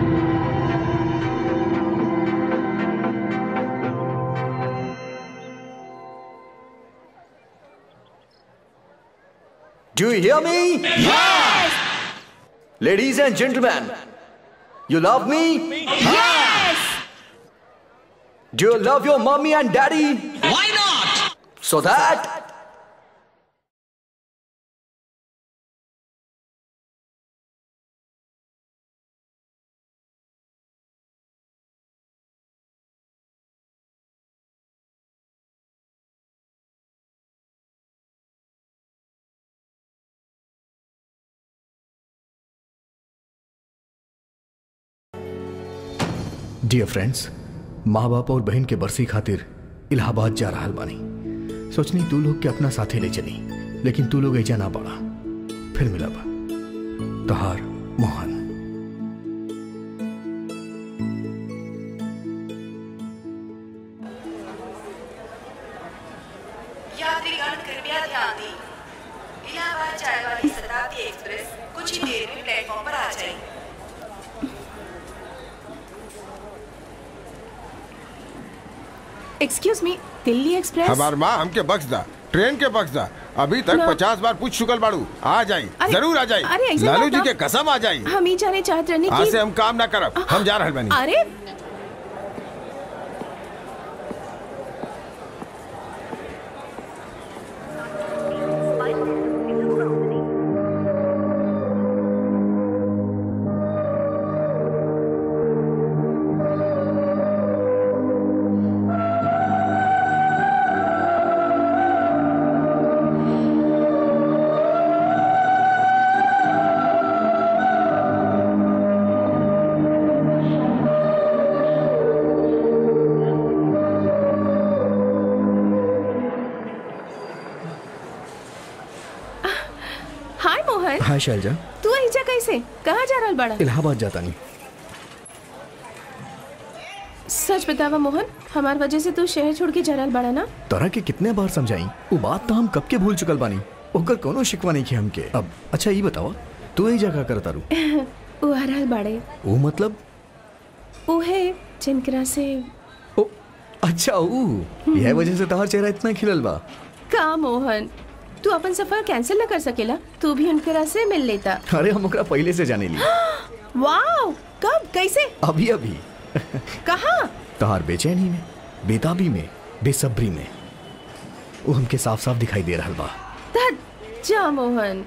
Do you hear me? Yes! Ladies and gentlemen, you love me? Yes! Do you love your mommy and daddy? Why not? So that dear friends माँ बाप और बहन के बरसी खातिर इलाहाबाद जा रहा बानी सोचनी तू लोग के अपना साथे ले चली लेकिन तू लोग ऐजा ना पड़ा फिर मिला बा तहार मोहन यात्रीगण कृपया ध्यान दें इलाहाबाद जाने वाली शताब्दी एक्सप्रेस कुछ ही देर में प्लेटफॉर्म पर आ जाएगी एक्सक्यूज मी दिल्ली एक्सप्रेस हमार माँ हमके बख्श दा ट्रेन के बख्श दा अभी तक ना। पचास बार पूछ चुकल बाड़ू आ जाई अरे- जरूर आ जाई अरे ऐसे लालू बात जी ना- के कसम आ जाई हम ही जाने चाहते रहने आज की से हम काम ना करब हम जा रहल बानी अरे हाय मोहन हाय शैलजा तू ऐजा कैसे कहाँ जा रहल बड़ा इलाहाबाद जाता नहीं सच बतावा मोहन हमार वजह से तू शहर छोड़ के जा रहल बड़ा ना तोरा के कितने बार समझाई वो बात तो हम कब के भूल चुकल बानी ओकर कोनो शिकवा नहीं की हमके अब अच्छा ये बताओ तू यही जगह करता रू उ हरहल बाड़े वो मतलब उहे जिनकरा से अच्छा ऊ यह वजह से तहार चेहरा इतना खिलल बा का मोहन तू अपन सफर कैंसिल न कर सकेला तू भी उनकरा से मिल लेता अरे हम ओकरा पहले से जाने ली वाओ कब कैसे अभी अभी कहाँ तहार बेचैनी में बेताबी में बेसब्री में वो हमके साफ साफ दिखाई दे रहा बा धत जा मोहन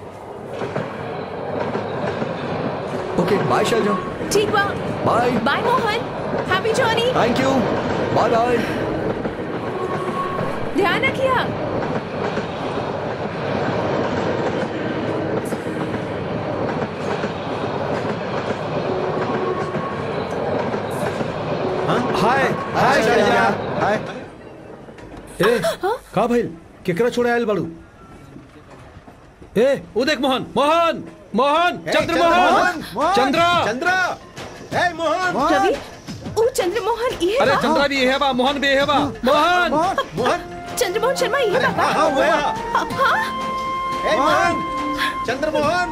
ओके बाय शैलजा ठीक बा bye bye Mohan happy journey thank you bye bye ध्यान रखिया हाय हाय शैलजा हाय ए का भइल केकरा छोड़े आयल बाड़ू ए ओ देख मोहन मोहन मोहन चंद्र मोहन चंद्रा चंद्रा ए मोहन रवि ओ चंद्रमोहन ये अरे बा। चंद्रा भी है बा मोहन भी है बा मोहन मोहन चंद्रमोहन शर्मा ये बा हाँ, हाँ, वो है। हाँ, हाँ। ए मोहन चंद्रमोहन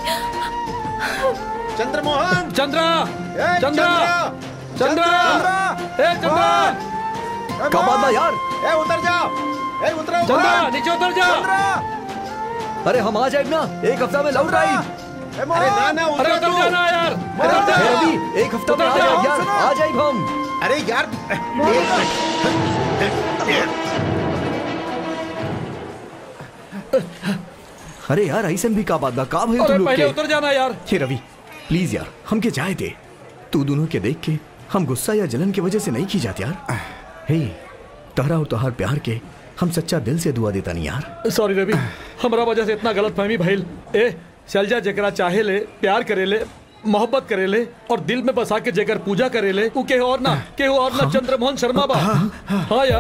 चंद्रमोहन चंद्रा ए, चंद्रा चंद्रा ए चंद्रा का बात बा यार ए उतर जा ए उतरो चंद्रा नीचे उतर जा अरे हम आ जाएग ना एक हफ्ता में लौट आई अरे ना ना अरे उतर उतर जाना यार उतर उतर जा। जा रवि एक हफ्ता में आ उतर जा। जाएग यार आ जाएग हम अरे यार अरे यार ऐसे भी का बात बा का भइल तू अरे लोग पहले के उतर जाना यार हे रवि प्लीज यार हमके जाए दे तू दोनों के देख के हम गुस्सा या जलन की वजह से नहीं की जाती यार हे तहरा और तोहार प्यार के हम सच्चा दिल से दुआ देता नहीं यार सॉरी रवि हमरा वजह से इतना गलत फहमी भइल ए शैलजा जेकरा चाहे ले प्यार करे ले मोहब्बत करे ले और दिल में बसा के जेकर पूजा करे ले उ के और ना के और ना चंद्रमोहन शर्मा बा हाँ यार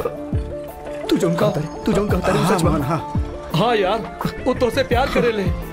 तू जो कहता तू जो कहता सच बा हाँ यार वो तो से प्यार करे ले